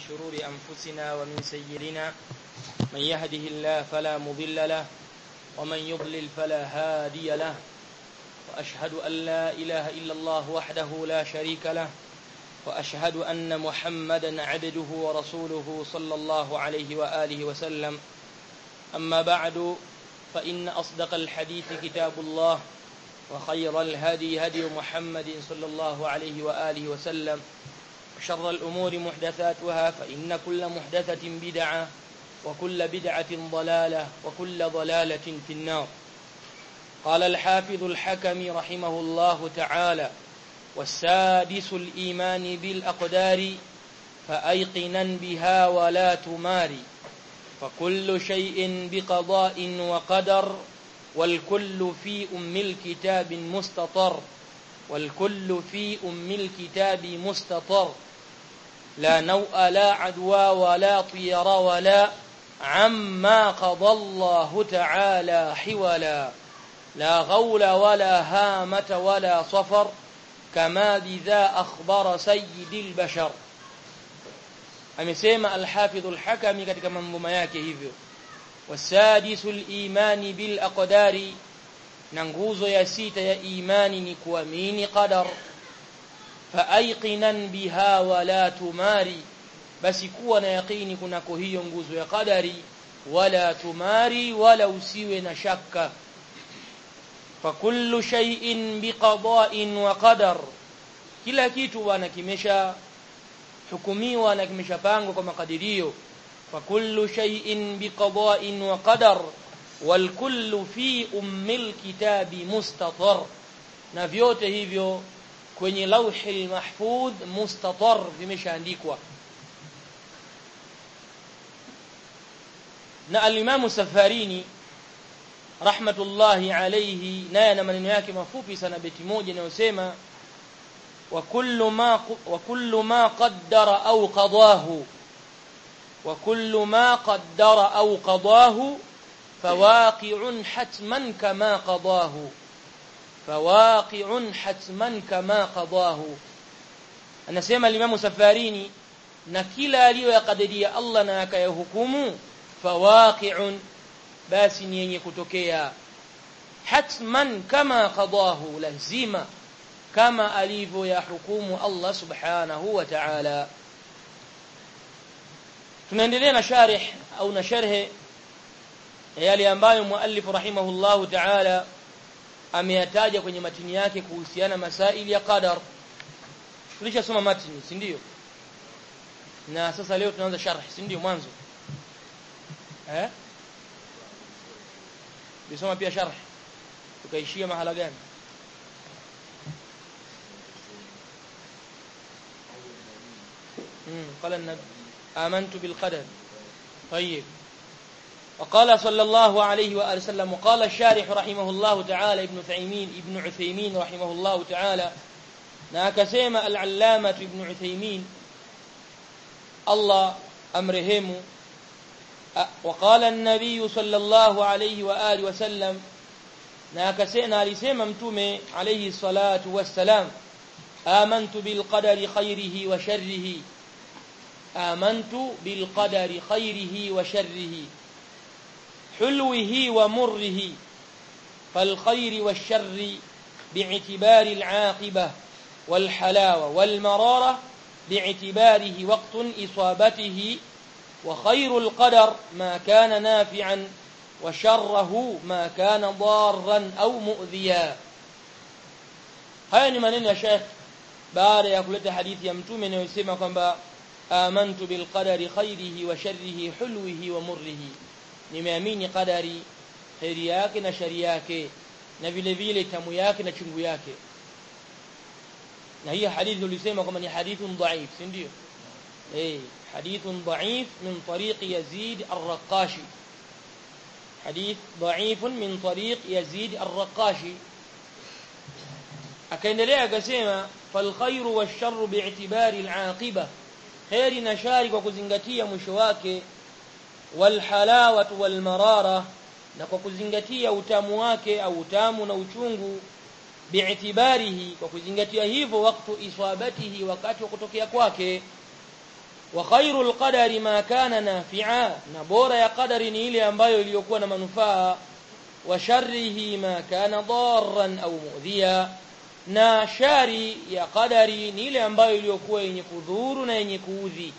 شرور أنفسنا ومن سيئنا من يهده الله فلا مضل له ومن يضلل فلا هادي له وأشهد أن لا إله إلا الله وحده لا شريك له وأشهد أن محمدا عبده ورسوله صلى الله عليه وآله وسلم أما بعد فإن أصدق الحديث كتاب الله وخير الهدي هدي محمد صلى الله عليه وآله وسلم وشر الأمور محدثاتها فإن كل محدثة بدعة وكل بدعة ضلالة وكل ضلالة في النار قال الحافظ الحكم رحمه الله تعالى والسادس الإيمان بالأقدار فأيقنا بها ولا تماري فكل شيء بقضاء وقدر والكل في أم الكتاب مستطر والكل في أم الكتاب مستطر لا نوء لا عدوى ولا طير ولا عما قضى الله تعالى حولا لا غول ولا هامة ولا صفر كما بذا أخبر سيد البشر amesema al-Hafidh al-Hakami katika mambo yake hivyo wasadisul imani bil aqdari na nguzo ya sita ya imani ni kuamini qadar faaiqinan biha wala tumari basi kuwa na yaqini kunako hiyo nguzo ya qadari wala tumari wala usiwe na shaka fakullu shay'in biqada'in wa qadar kila kitu bwana kimesha hukumiwa na kimeshapangwa kwa makadirio fakullu shay'in biqada'in wa qadar wal kullu fi ummil kitabi mustatar na vyote hivyo kwenye lauhil mahfudh mustatar vimeshaandikwa na al-Imam Safarini rahmatullahi alayhi naye na maneno yake mafupi sana beti moja inayosema وكل ما وكل ما قدر أو قضاه وكل ما قدر أو قضاه فواقع حتما كما قضاه فواقع حتما كما قضاه anasema limamu safarini na kila aliyoyakadiria Allah na akayahukumu fawaqi'un basi ni yenye kutokea hatman kama qadahu lazima kama alivyoyahukumu Allah subhanahu wa ta'ala tunaendelea na sharih au na sharhe yale ambayo muallif rahimahullahu ta'ala ameyataja kwenye matini yake kuhusiana masaili ya qadar tulishasoma matini si ndio na sasa leo tunaanza sharh si ndio mwanzo eh bisoma pia sharh tukaishia mahala gani قال النبي آمنت بالقدر طيب وقال صلى الله عليه وآله وسلم وقال الشارح رحمه الله تعالى ابن ثيمين ابن عثيمين رحمه الله تعالى ناكسيم العلامة ابن عثيمين الله أمرهم وقال النبي صلى الله عليه وآله وسلم ناكسينا لسيم متومي عليه الصلاة والسلام آمنت بالقدر خيره وشره آمنت بالقدر خيره وشره حلوه ومره فالخير والشر باعتبار العاقبة والحلاوة والمرارة باعتباره وقت إصابته وخير القدر ما كان نافعا وشره ما كان ضارا أو مؤذيا هاي ni maneno ya Sheikh baada ya kuleta hadithi ya mtume inayosema kwamba amantu bil qadari khairihi wa sharrihi hulwihi wa murrihi nimeamini qadari khairi yake na shari yake na vile vile tamu yake na chungu yake na hii hadithi ulisema kwamba ni hadithun dhaif si ndio eh hadithun dhaif min tariq yazid ar-raqashi hadith dhaif min tariq yazid ar-raqashi akaendelea akasema fal khairu wash-sharru bi'tibari al-aqiba khairi na shari kwa kuzingatia mwisho wake wal halawatu wal marara na kwa kuzingatia utamu wake au utamu na uchungu bi'tibarihi kwa kuzingatia hivyo wakati iswabatihi wakati wa kutokea kwake wa khairul qadari ma kana nafi'a na bora ya qadari ni ile ambayo iliyokuwa na manufaa wa sharrihi ma kana darran au mu'dhiya na shari ya qadari ni ile ambayo iliyokuwa yenye kudhuru na yenye kuudhi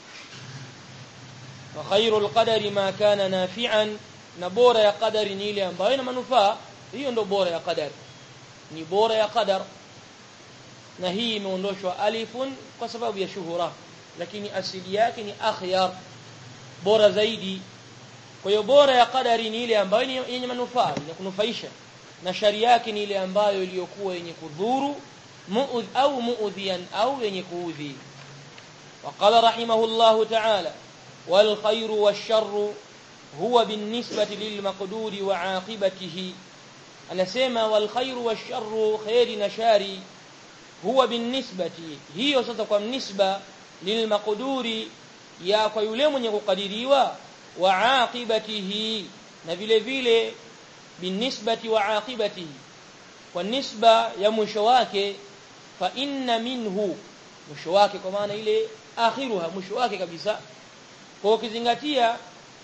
wa khairul qadari ma kana nafi'an na bora ya qadari ni ile ambayo ina manufaa hiyo ndo bora ya qadari ni bora ya qadar na hii imeondoshwa alifun kwa sababu ya shuhura lakini asili yake ni akhyar bora zaidi kwa hiyo bora ya qadari ni ile ambayo ni yenye manufaa yenye kunufaisha na shari yake ni ile ambayo iliyokuwa yenye kudhuru muudh au muudhian au yenye kuudhi وقال رحمه الله تعالى والخير والشر هو بالنسبة للمقدور وعاقبته anasema wal khairu washarru khairi na shari huwa binisbati hiyo sasa kwa nisba lilmaqduri ya kwa yule mwenye kukadiriwa wa aqibatihi na vile vile binisbati wa aqibatihi kwa nisba ya mwisho wake fa inna minhu mwisho wake kwa maana ile akhiruha mwisho wake kabisa kwa ukizingatia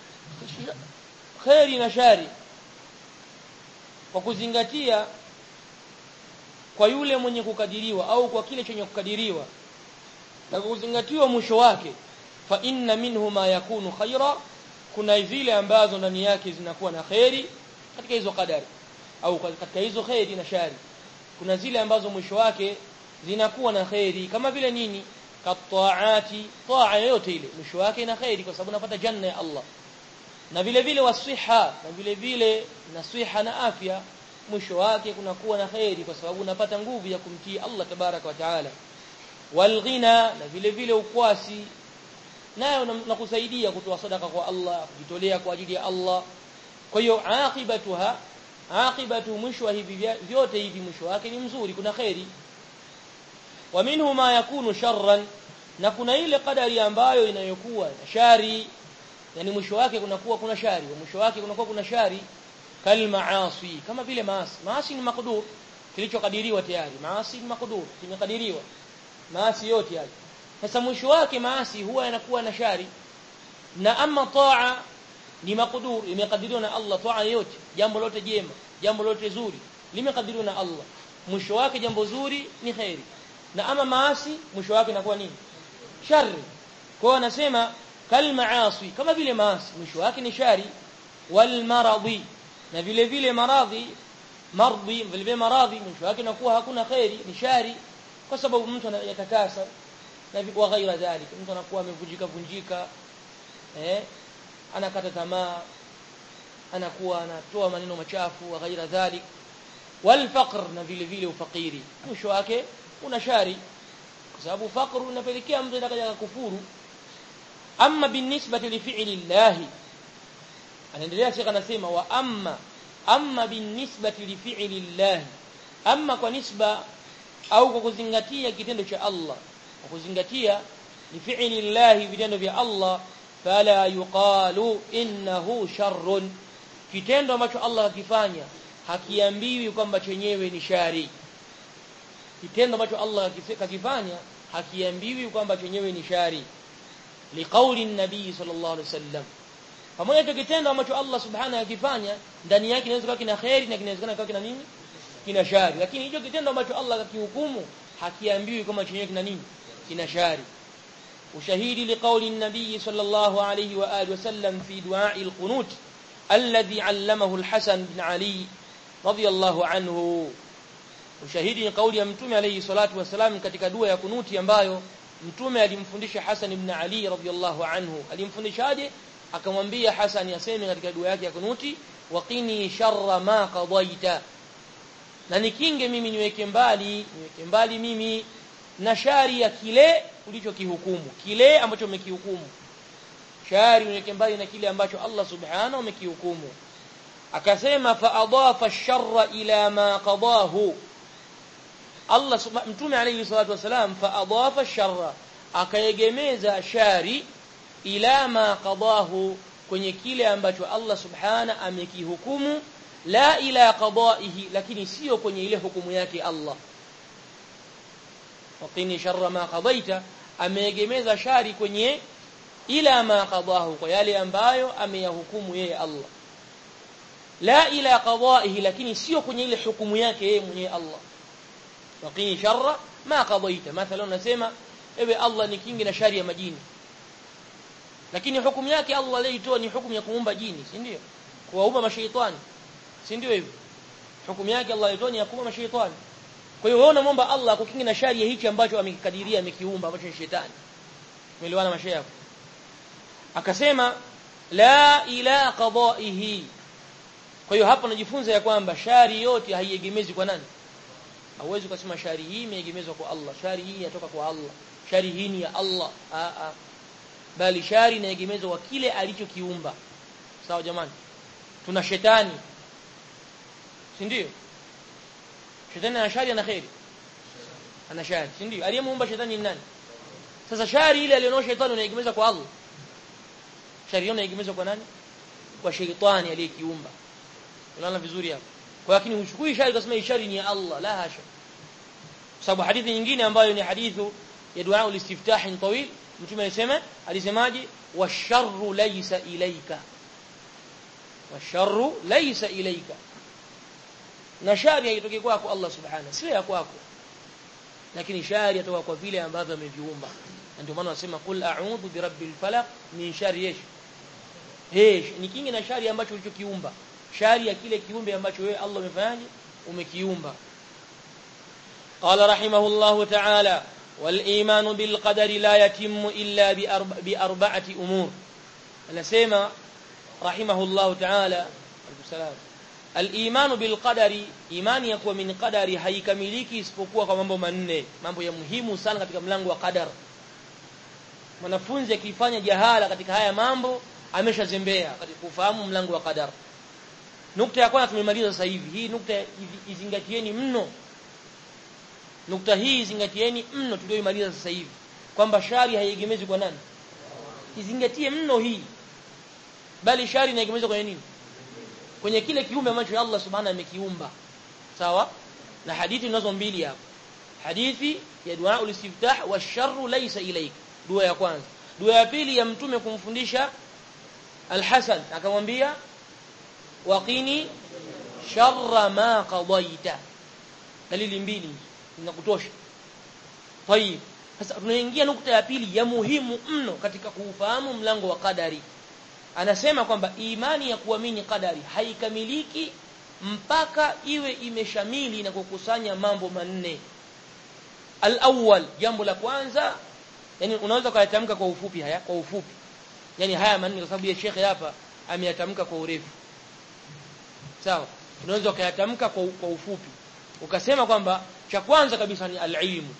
khairi na shari kwa kuzingatia kwa yule mwenye kukadiriwa au kwa kile chenye kukadiriwa na kuzingatiwa mwisho wake fa inna minhu ma yakunu khaira kuna zile ambazo ndani yake zinakuwa na khairi katika hizo kadari au katika hizo khairi na shari kuna zile ambazo mwisho wake zinakuwa na khairi kama vile nini kataati taa yote ile mwisho wake ina khairi kwa sababu unapata janna ya Allah na vile vile wasiha na vile vile nasiha na afya mwisho wake kunakuwa na khairi kwa sababu unapata nguvu ya kumtii Allah tabaraka wa taala walghina na vile vile ukwasi nayo nakusaidia kutoa sadaka kwa Allah kujitolea kwa ajili ya Allah kwa hiyo aqibatuha aqibatu mwisho wa hivi vyote hivi mwisho wake ni mzuri kuna khairi wa minhu ma yakunu sharran na kuna ile kadari ambayo inayokuwa na shari yani mwisho wake kunakuwa kuna shari mwisho wake kunakuwa kuna shari kal maasi kama vile maasi maasi ni makdur kilichokadiriwa tayari maasi ni makdur kimekadiriwa maasi yote yale sasa mwisho wake maasi huwa yanakuwa na shari na ama taa ni makdur imekadiriwa na Allah taa yote jambo lote jema jambo lote zuri limekadiriwa na Allah mwisho wake jambo zuri ni khairi na ama maasi mwisho wake inakuwa nini shari kwa anasema kal maasi kama vile maasi mwisho wake ni shari wal maradhi na vile vile maradhi mardhi vile vile maradhi mwisho wake inakuwa hakuna khairi ni shari kwa sababu mtu anayatakasa na wa ghaira dhalik mtu anakuwa amevunjika vunjika eh anakata tamaa anakuwa anatoa maneno machafu wa ghaira dhalik wal faqr na vile vile ufakiri mwisho wake una shari kwa sababu faqr unapelekea mtu atakaja kufuru amma binisbati li fi'li llahi anaendelea shekha anasema wa amma amma binisbati li fi'li llahi amma kwa nisba au kwa kuzingatia kitendo cha Allah kwa kuzingatia li fi'li llahi vitendo vya Allah fala yuqalu innahu sharrun kitendo ambacho Allah akifanya hakiambiwi kwamba chenyewe ni shari kitendo ambacho Allah akifanya hakiambiwi kwamba chenyewe ni shari liqauli nabii sallallahu alaihi wasallam pamoja na kitendo ambacho Allah subhanahu akifanya ndani yake inaweza kuwa kina khairi na kinawezekana kuwa kina nini kina shari lakini hicho kitendo ambacho Allah akihukumu hakiambiwi kama chenyewe kina nini kina shari ushahidi liqauli nabii sallallahu alayhi wa alihi wasallam fi du'a'i alqunut alladhi 'allamahu alhasan bin ali radiyallahu anhu ushahidi ni kauli ya mtume alayhi salatu wasalam katika dua ya kunuti ambayo mtume alimfundisha Hasan ibn Ali radhiyallahu anhu alimfundishaje akamwambia Hasan aseme katika dua yake ya kunuti waqini sharra ma qadaita na nikinge mimi niweke mbali niweke mbali mimi na shari ya kile ulichokihukumu kile ambacho umekihukumu shari niweke mbali na kile ambacho Allah subhanahu amekihukumu akasema fa adafa ash-sharra ila ma qadahu Allah mtume alayhi salatu wasalam fa adafa sharra akaegemeza shari ila ma qadahu kwenye kile ambacho Allah subhana amekihukumu la ila qadaihi lakini sio kwenye ile hukumu yake Allah waqini sharra ma qadaita ameegemeza shari kwenye ila ma qadahu kwa yale ambayo ameyahukumu yeye Allah la ila qada'ihi lakini sio kwenye ile hukumu yake yeye mwenyewe Allah waqini sharra ma qadaita mathalan unasema ewe Allah ni kingi na shari ya majini lakini hukumu yake Allah aliyoitoa ni hukumu ya kuumba jini si ndio kuwaumba mashaitani si ndio hivyo hukumu yake Allah aliyotoa ni ya kuumba mashaitani kwa hiyo wewe unamwomba Allah kukingi na shari ya hichi ambacho amekikadiria amekiumba ambacho ni shetani umeelewana mashaikh akasema la ila qada'ihi kwa hiyo hapa najifunza ya kwamba shari yote haiegemezi kwa nani hauwezi kusema shari hii imeegemezwa kwa Allah shari hii inatoka kwa Allah shari hii ni ya Allah a a bali shari inaegemezwa kwa kile alichokiumba sawa jamani tuna shetani si ndio shetani ana shari ana khairi ana shari si ndio aliyemuumba shetani ni nani sasa shari ile alionao shetani unaegemeza kwa Allah shari hiyo inaegemezwa kwa nani kwa shetani aliyekiumba unaona vizuri hapo kwa lakini uchukui shari kusema ishari ni ya Allah la hasha sababu hadithi nyingine ambayo ni hadithu ya dua ulistiftah tawil mtume alisema alisemaje washarru laysa ilayka washarru laysa ilayka na shari haitoki kwako Allah subhanahu sio ya kwako lakini shari yatoka kwa vile ambavyo ameviumba ndio maana wasema kul a'udhu birabbil falaq min sharri yesh hesh ni kingi na shari ambacho ulichokiumba shari ya kile kiumbe ambacho wewe Allah umefanyaje umekiumba qala rahimahullahu ta'ala wal iman bil qadari la yatimmu illa bi arba'ati umur anasema rahimahullahu ta'ala salam al iman bil qadari imani ya kuwa min qadari haikamiliki isipokuwa kwa mambo manne mambo ya muhimu sana katika mlango wa qadar mwanafunzi akifanya jahala katika haya mambo ameshazembea katika kufahamu mlango wa qadar nukta ya kwanza tumemaliza sasa hivi hii nukta izingatieni mno nukta hii izingatieni mno tulioimaliza sasa hivi kwamba shari haiegemezi kwa nani izingatie mno hii bali shari inaegemezwa kwenye nini kwenye kile kiumbe ambacho Allah subhanahu amekiumba sawa na hadithi tunazo mbili hapa hadithi ya dua ulistiftah wa sharru laysa ilayk dua ya kwanza dua ya pili ya mtume kumfundisha al-Hasan akamwambia waqini sharra ma qadaita dalili mbili zinakutosha tayib sasa tunaingia nukta ya pili ya muhimu mno katika kuufahamu mlango wa qadari anasema kwamba imani ya kuamini qadari haikamiliki mpaka iwe imeshamili na kukusanya mambo manne al-awwal jambo la kwanza yani unaweza kuyatamka kwa ufupi haya kwa ufupi yani haya manne kwa sababu ya shekhe hapa ameyatamka kwa urefu sawa unaweza ukayatamka kwa, kwa ufupi ukasema kwamba cha kwanza kabisa ni al-ilmu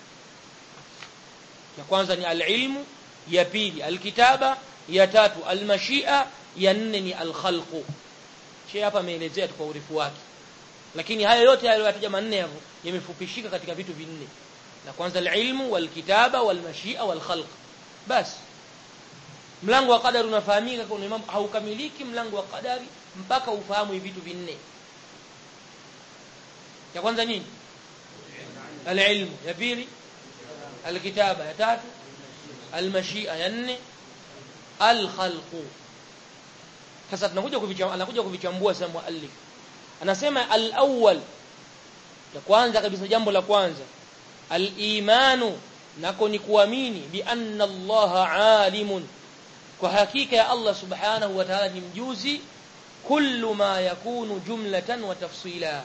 ya kwanza ni al-ilmu ya pili al-kitaba ya tatu al-mashia ya nne ni al-khalqu shehe hapa ameelezea kwa urefu wake lakini haya yote aliyotaja manne hapo yamefupishika katika vitu vinne la kwanza al-ilmu wal-kitaba wal-mashia wal-khalq basi mlango wa qadari unafahamika kwa mambo haukamiliki mlango wa qadari mpaka ufahamu hivi vitu vinne ya kwanza nini al-ilmu ya pili al-kitaba ya tatu al-mashia ya nne al-khalqu sasa tunakuja kuvichambua anakuja kuvichambua sasa muallif anasema al-awwal ya kwanza kabisa jambo la kwanza al-imanu nako ni kuamini bi anna Allah alimun kwa hakika ya Allah subhanahu wa ta'ala ni mjuzi kullu ma yakunu jumlatan wa tafsila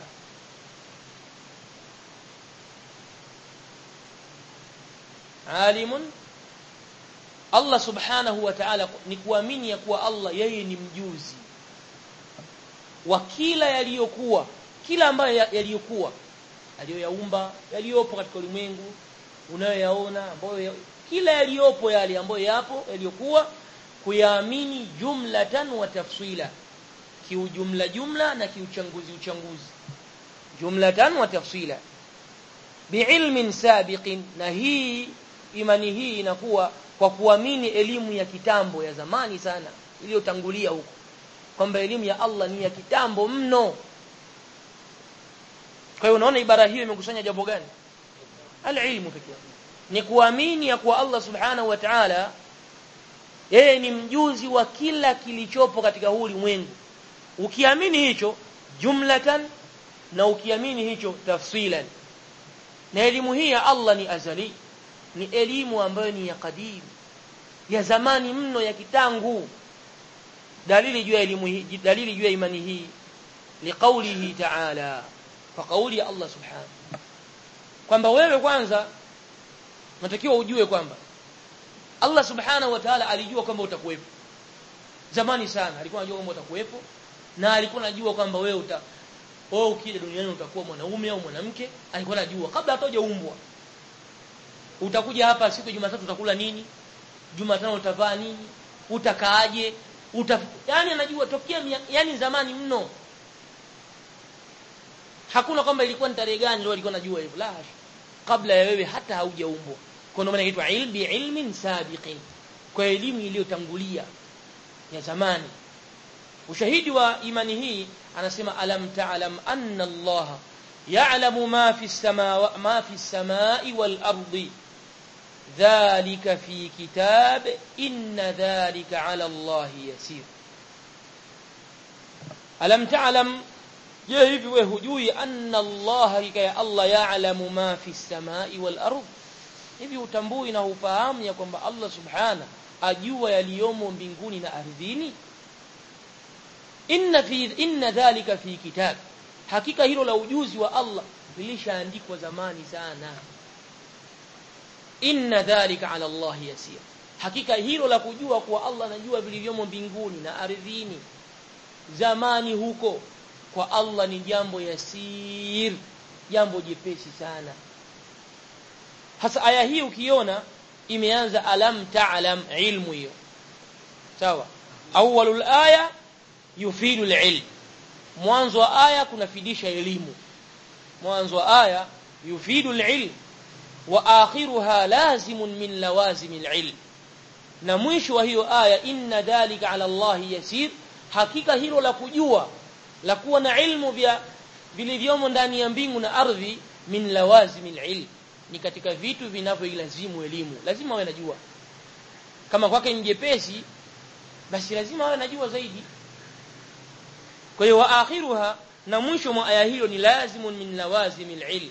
alimun Allah subhanahu wa ta'ala ni kuamini ya kuwa Allah yeye ni mjuzi wa kila yaliyokuwa kila ambayo yaliyokuwa aliyoyaumba yaliyopo katika ulimwengu unayoyaona ambayo kila yaliyopo yale ambayo yapo yaliyokuwa kuyaamini jumlatan wa tafsila kiujumla jumla na kiuchanguzi uchanguzi jumlatan wa tafsila biilmin sabiqin na hii imani hii inakuwa kwa kuamini elimu ya kitambo ya zamani sana iliyotangulia huko kwamba elimu ya Allah ni ya kitambo mno kwa hiyo unaona ibara hiyo imekusanya jambo gani alilmu pekee ni kuamini ya kuwa Allah subhanahu wa ta'ala yeye ni mjuzi wa kila kilichopo katika huu ulimwengu ukiamini hicho jumlatan na ukiamini hicho tafsilan na elimu hii ya Allah ni azali ni elimu ambayo ni ya kadim ya zamani mno ya kitangu dalili juu ya elimu hii dalili juu ya imani hii liqaulihi ta'ala kwa kauli ya Allah subhanahu kwamba wewe kwanza unatakiwa ujue kwamba Allah subhanahu wa ta'ala alijua kwamba utakuwepo zamani sana alikuwa anajua kwamba utakuwepo na alikuwa anajua kwamba wewe uta wewe ukija duniani utakuwa mwanaume au mwanamke alikuwa anajua kabla hata hujaumbwa utakuja hapa siku ya Jumatatu utakula nini Jumatano utavaa nini utakaaje uta yani anajua tokea yani zamani mno hakuna kwamba ilikuwa ni tarehe gani ndio alikuwa anajua hivyo la kabla ya wewe hata haujaumbwa kwa maana inaitwa ilmi ilmin sabiqin kwa elimu iliyotangulia ya zamani ushahidi wa imani hii anasema alam ta'lam anna Allah ya'lamu ma fi as-samaa'i ma fi as-samaa'i wal ardi dhalika fi kitab inna dhalika 'ala Allah yasir alam ta'lam je hivi wewe hujui anna Allah hakika ya Allah ya'lamu ma fi as-samaa'i wal ardi hivi utambui na ufahamu ya kwamba Allah subhana ajua yaliyomo mbinguni na ardhini inna fi inna dhalika fi kitab hakika hilo la ujuzi wa Allah lilishaandikwa zamani sana inna dhalika ala Allah yasir hakika hilo la kujua kuwa Allah anajua vilivyomo mbinguni na ardhini zamani huko kwa Allah ni jambo yasir jambo jepesi sana hasa aya hii ukiona imeanza alam ta'lam ilmu hiyo sawa awwalul aya yufidu alilm mwanzo wa aya kunafidisha elimu mwanzo wa aya yufidu alilm wa akhiruha lazimun min lawazim alilm na mwisho wa hiyo aya inna dhalika ala Allah yasir hakika hilo la kujua la kuwa na ilmu vya vilivyomo ndani ya mbingu na ardhi min lawazim alilm ni katika vitu vinavyoilazimu elimu lazima awe najua kama kwake ni jepesi basi lazima awe najua zaidi kwa hiyo wa akhiruha na mwisho mwa aya hiyo ni lazimun min lawazimil ilm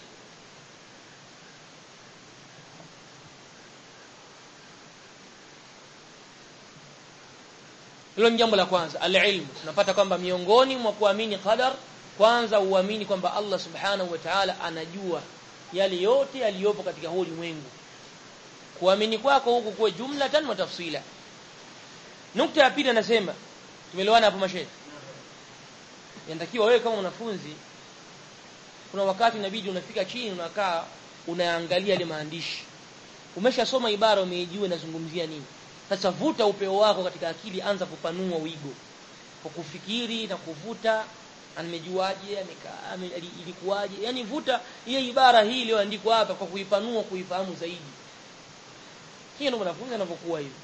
hilo ni jambo la kwanza alilmu tunapata kwamba miongoni mwa kuamini qadar kwanza uamini kwamba Allah subhanahu wa ta'ala anajua yale yote yaliyopo katika huu ulimwengu kuamini kwako huku kwa jumlatan wa tafsila nukta ya pili anasema tumeelewana hapo mashehe inatakiwa wewe kama mwanafunzi kuna wakati inabidi unafika chini unakaa unaangalia ile maandishi umeshasoma ibara umeijua inazungumzia nini sasa vuta upeo wako katika akili anza kupanua wigo kwa kufikiri na kuvuta amejuaje amekaa ilikuwaje yani vuta hiyo ibara hii iliyoandikwa hapa kwa kuipanua kuifahamu zaidi hiyo ndio mwanafunzi anapokuwa hivyo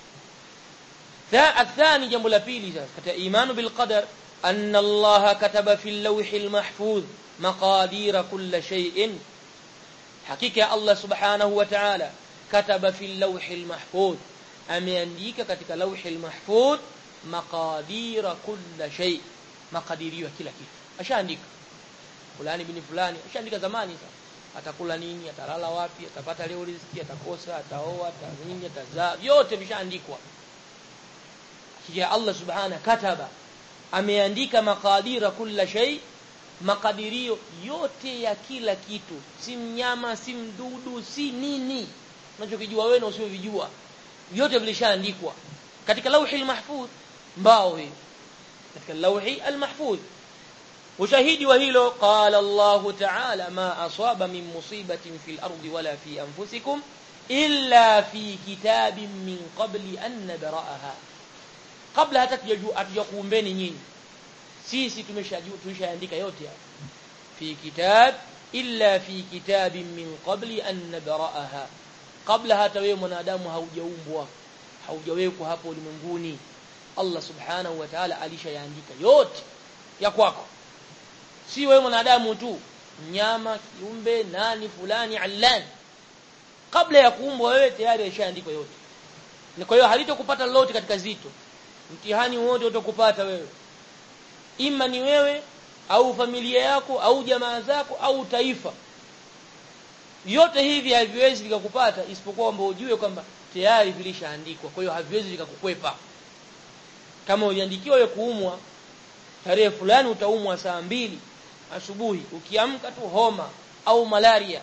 الثاني jambo la pili sasa katika imanu bil qadar anna Allah kataba fi al-lawh al-mahfuz maqadir kull shay'in hakika Allah subhanahu wa ta'ala kataba fi al-lawh al-mahfuz ameandika katika lawh al-mahfuz maqadir kull shay makadirio kila kitu ashaandika fulani bin fulani ashaandika zamani sasa atakula nini atalala wapi atapata leo riziki atakosa ataoa atazini atazaa vyote vishaandikwa kisha Allah subhana kataba ameandika makadira kila shay makadirio yote ya kila kitu si mnyama si mdudu si nini unachokijua wewe na usiovijua vyote vilishaandikwa katika lauhi mahfudh mbao hii katika lauhi almahfudh ushahidi wa hilo qala Allah ta'ala ma asaba min musibatin fil ardi wala fi anfusikum illa fi kitabin min qabli an nabraha kabla hata hatujakuumbeni nyinyi sisi tumeshajua tumeshaandika yote hapa fi kitab illa fi kitabin min qabli an nabraha kabla hata wewe mwanadamu haujaumbwa haujawekwa hapo ulimwenguni Allah subhanahu wa ta'ala alishayaandika yote ya kwako si wewe mwanadamu tu mnyama kiumbe nani fulani allan kabla ya kuumbwa wewe tayari yashaandikwa yote kwa hiyo halitokupata lolote katika zito mtihani wote utakupata wewe ima ni wewe au familia yako au jamaa zako au taifa yote hivi haviwezi vikakupata isipokuwa kwamba ujue kwamba tayari vilishaandikwa kwa hiyo haviwezi vikakukwepa kama uliandikiwa wewe kuumwa tarehe fulani utaumwa saa mbili asubuhi ukiamka tu homa au malaria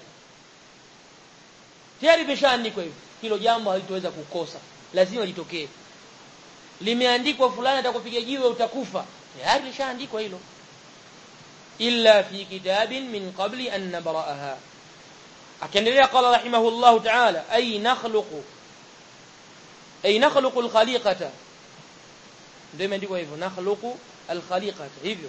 tayari imeshaandikwa hivyo hilo jambo halitoweza kukosa lazima litokee limeandikwa fulani atakupiga jiwe utakufa tayari lishaandikwa hilo illa fi kitabin min qabli an nabra'aha akaendelea qala rahimahullahu ta'ala ay nakhluqu ay nakhluqu al-khaliqata ndio imeandikwa hivyo nakhluqu al-khaliqata hivyo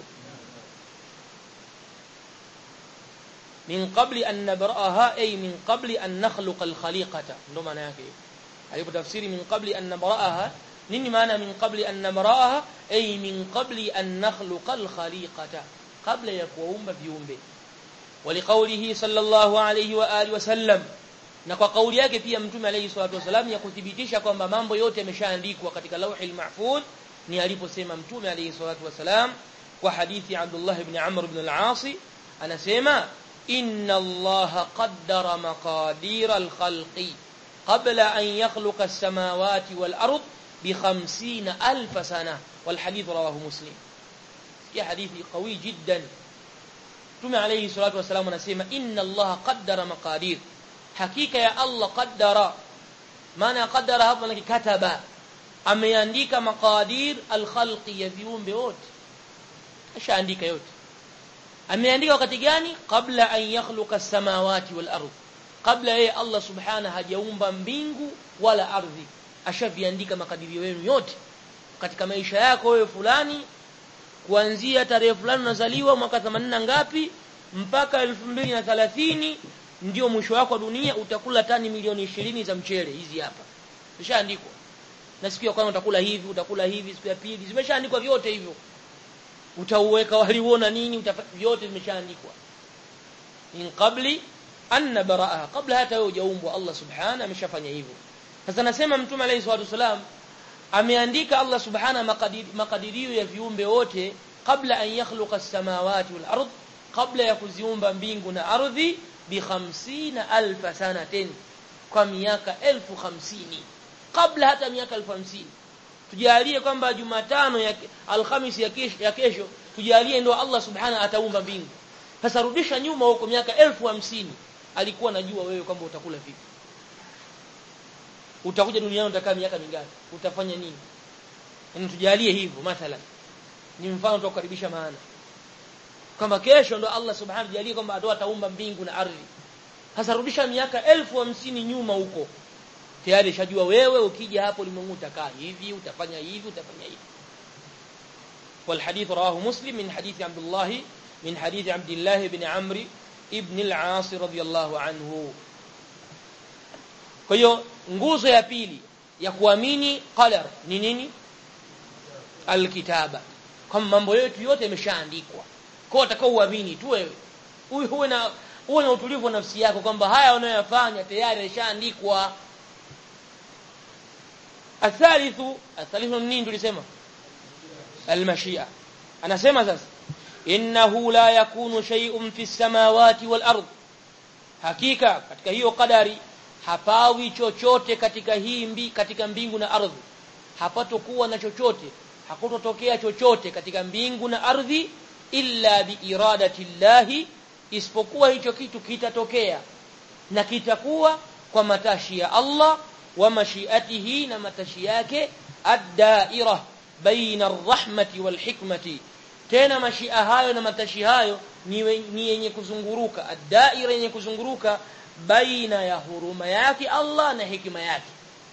min qabli an nabra'aha ay min qabli an nakhluqa al-khaliqata ndio maana yake alipo tafsiri min qabli an nabra'aha nini maana min qabli an nabra'aha ay min qabli an nakhluqa al-khaliqata kabla ya kuumba viumbe ولقوله صلى الله عليه واله وسلم na kwa kauli yake pia mtume alayhi salatu wasallam ya kuthibitisha kwamba mambo yote yameshaandikwa katika lauhil mahfuz ni aliposema mtume alayhi salatu wasallam kwa hadithi Abdullah ibn Amr ibn al-As anasema inna Allah qaddara maqadir al-khalqi qabla an yakhluqa as-samawati wal-ard bi 50000 sana wal hadith rawahu muslim ya hadithi qawi jiddan Mtume alayhi salatu wasallam anasema inna Allah qaddara maqadir hakika ya Allah qaddara maana qaddara hapo ni kataba ameandika maqadir alkhalqi ya viumbe wote ashaandika yote ameandika wakati gani kabla an yakhluqa samawati wal ardh kabla yeye Allah subhanahu hajaumba mbingu wala ardhi ashaviandika makadirio yenu yote katika maisha yako wewe fulani kuanzia tarehe fulani unazaliwa mwaka 80 ngapi mpaka 2030 ndio mwisho wako wa dunia utakula tani milioni 20 za mchele hizi hapa zishaandikwa na siku ya kwanza utakula hivi utakula hivi siku ya pili zimeshaandikwa vyote hivyo utauweka waliuona nini vyote vimeshaandikwa in qabli an nabraha kabla hata wewe hujaumbwa Allah subhanahu ameshafanya hivyo sasa nasema mtume alayhi salatu wasalam ameandika Allah subhanahu makadirio makadirio ya viumbe wote kabla an yakhluqa as-samawati wal ard kabla ya kuziumba mbingu na ardhi bi 50000 sanatin kwa miaka 1050 kabla hata miaka 1050 tujalie kwamba Jumatano ya Alhamisi ya kesho, ya kesho tujalie ndio Allah subhanahu ataumba mbingu sasa rudisha nyuma huko miaka 1050 alikuwa anajua wewe kwamba utakula vipi utakuja duniani utakaa miaka mingapi utafanya nini yani tujalie hivyo mathalan ni mfano tukukaribisha maana kama kesho ndo Allah subhanahu jalie kwamba atoa ataumba mbingu na ardhi sasa rudisha miaka elfu hamsini nyuma huko tayari shajua wewe ukija hapo ulimwengu utakaa hivi utafanya hivi utafanya hivi والحديث رواه مسلم من حديث عبد الله من حديث عبد الله بن عمرو ابن العاص رضي الله عنه kwa hiyo nguzo ya pili ya kuamini qadar ni nini alkitaba kama mambo yetu yote yameshaandikwa kwa utakao uamini tu wewe huyu huwe na uwe na utulivu wa nafsi yako kwamba haya unayoyafanya tayari yameshaandikwa athalithu athalithu nini tulisema almashia anasema sasa innahu la yakunu shay'un fi samawati wal ard hakika katika hiyo kadari hapawi chochote katika hii mbi, katika mbingu na ardhi hapatokuwa na chochote hakutotokea chochote katika mbingu na ardhi illa biiradati llahi isipokuwa hicho kitu kitatokea na kitakuwa kwa matashi ya Allah wa mashiatihi na matashi yake ad-daira baina ar-rahmati wal hikmati tena mashia hayo na matashi hayo ni yenye kuzunguruka ad-daira yenye kuzunguruka baina ya huruma yake Allah na hikima yake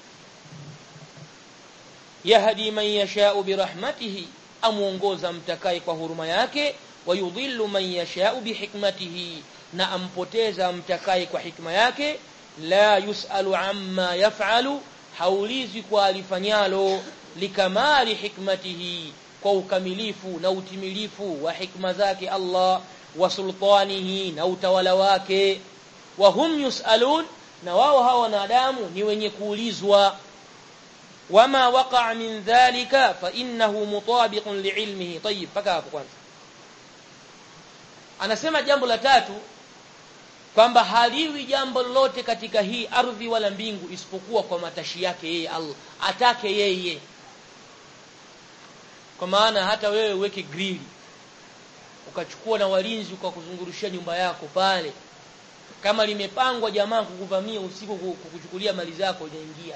yahdi man yasha'u birahmatihi amuongoza mtakaye kwa huruma yake wayudhillu man yasha'u bihikmatihi na ampoteza mtakaye kwa hikma yake la yusalu amma yaf'alu haulizi kwa alifanyalo likamali hikmatihi kwa ukamilifu na utimilifu wa hikma zake Allah wa sultanihi na utawala wake wa hum yusalun na wao hawa wanadamu ni wenye kuulizwa wama waqa'a min dhalika fa innahu mutabiqun li'ilmihi tayyib paka hapo kwanza anasema jambo la tatu kwamba haliwi jambo lolote katika hii ardhi wala mbingu isipokuwa kwa matashi yake yeye Allah atake yeye kwa maana hata wewe uweke grili ukachukua na walinzi ukakuzungurushia nyumba yako pale kama limepangwa jamaa kukuvamia usiku kukuchukulia mali zako inaingia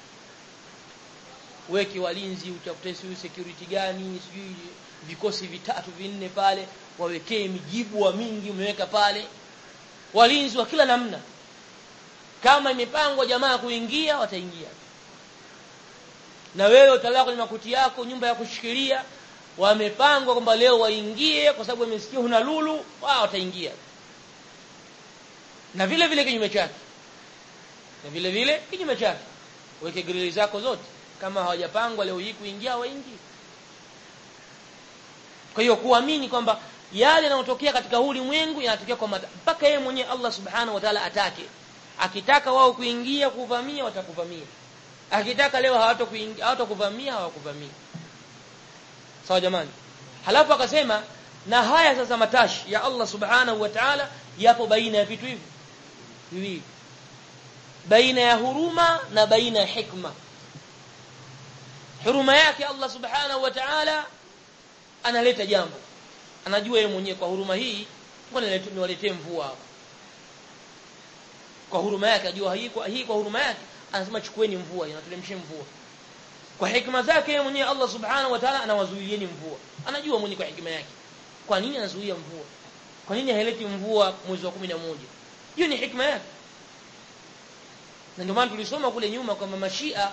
weke walinzi utafute siyo security gani sijui vikosi vitatu vinne pale wawekee mijibu wa mingi umeweka pale walinzi wa kila namna kama imepangwa jamaa kuingia wataingia na wewe utalala kwenye makuti yako nyumba ya kushikilia wamepangwa kwamba leo waingie kwa sababu wamesikia huna lulu wao wataingia na vile vile kinyume chake na vile vile kinyume chake weke grili zako zote kama hawajapangwa leo hii kuingia waingie kwa hiyo kuamini kwamba yale yanayotokea katika ulimwengu yanatokea kwa mpaka yeye mwenyewe Allah subhanahu wa ta'ala atake akitaka wao kuingia kuvamia watakuvamia akitaka leo hawatakuingia hawatakuvamia hawakuvamia sawa jamani halafu akasema na haya sasa matashi ya Allah subhanahu wa ta'ala yapo baina ya vitu hivi viwili baina ya huruma na baina ya hikma huruma yake Allah subhanahu wa ta'ala analeta jambo anajua yeye mwenyewe kwa huruma hii ngoja niwaletee mvua hapa kwa huruma yake ajua hii kwa hii kwa huruma yake anasema chukueni mvua inatulemshe mvua kwa hikma zake yeye mwenyewe Allah subhanahu wa ta'ala anawazuilieni mvua anajua mwenyewe kwa hikma yake kwa nini anazuia mvua kwa nini haileti mvua mwezi wa 11 hiyo ni hikma yake na ndio maana tulisoma kule nyuma kwamba mashia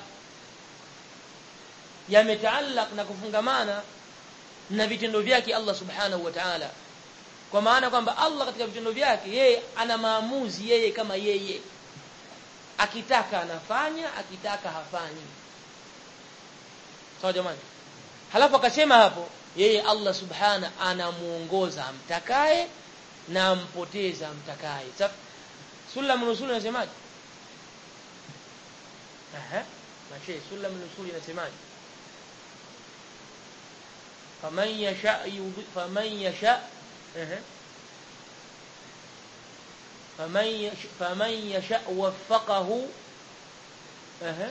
yametaallaq na kufungamana na vitendo vyake Allah subhanahu wa ta'ala kwa maana kwamba Allah katika vitendo vyake yeye ana maamuzi yeye kama yeye akitaka anafanya akitaka hafanyi sawa jamani halafu akasema hapo yeye Allah subhana anamuongoza amtakaye na ampoteza amtakaye sulam nusul inasemaje aha mashi sulam nusul inasemaje faman yasha faman yasha aha faman yasha faman yasha waffaqahu aha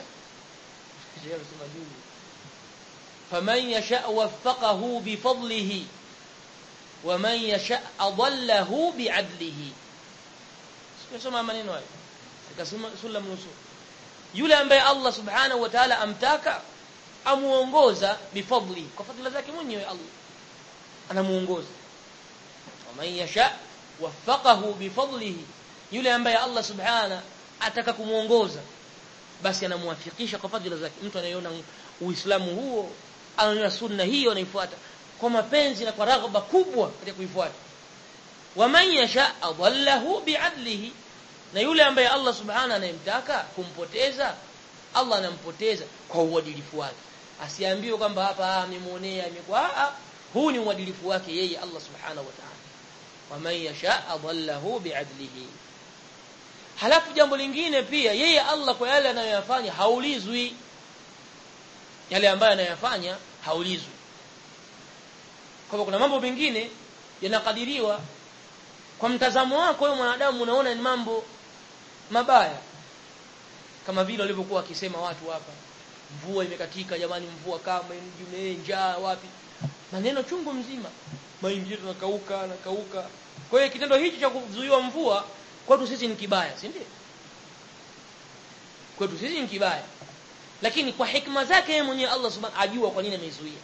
فمن يشاء وفقه بفضله ومن يشاء أضله بعدله sikisoma maneno hayo sikasoma sulam nusul yule ambaye Allah subhanahu wa ta'ala amtaka amuongoza bifadli kwa fadhila zake mwenyewe Allah anamuongoza waman yasha waffaqahu bifadlihi yule ambaye Allah subhana ataka kumuongoza basi anamuwafikisha kwa fadhila zake mtu anayeona uislamu huo anaona sunna hiyo anaifuata kwa mapenzi na kwa raghaba kubwa katika kuifuata waman yasha adallahu bi'adlihi na yule ambaye Allah subhana anayemtaka kumpoteza Allah anampoteza kwa uadilifu wake asiambiwe kwamba hapa amemuonea imekuwa huu ni uadilifu wake yeye Allah subhanahu wa ta'ala waman yasha adallahu bi'adlihi halafu jambo lingine pia yeye Allah kwa yale anayoyafanya haulizwi yale ambayo anayafanya haulizwi kwa kuna mambo mengine yanakadiriwa kwa mtazamo wako wewe mwanadamu unaona ni mambo mabaya kama vile walivyokuwa wakisema watu hapa mvua imekatika jamani mvua kama mji njaa wapi maneno chungu mzima mahindi yetu nakauka nakauka kwa hiyo kitendo hichi cha kuzuiwa mvua kwetu sisi ni kibaya si ndio kwetu sisi ni kibaya lakini kwa hikma zake yeye mwenyewe Allah subhanahu ajua kwa nini ameizuia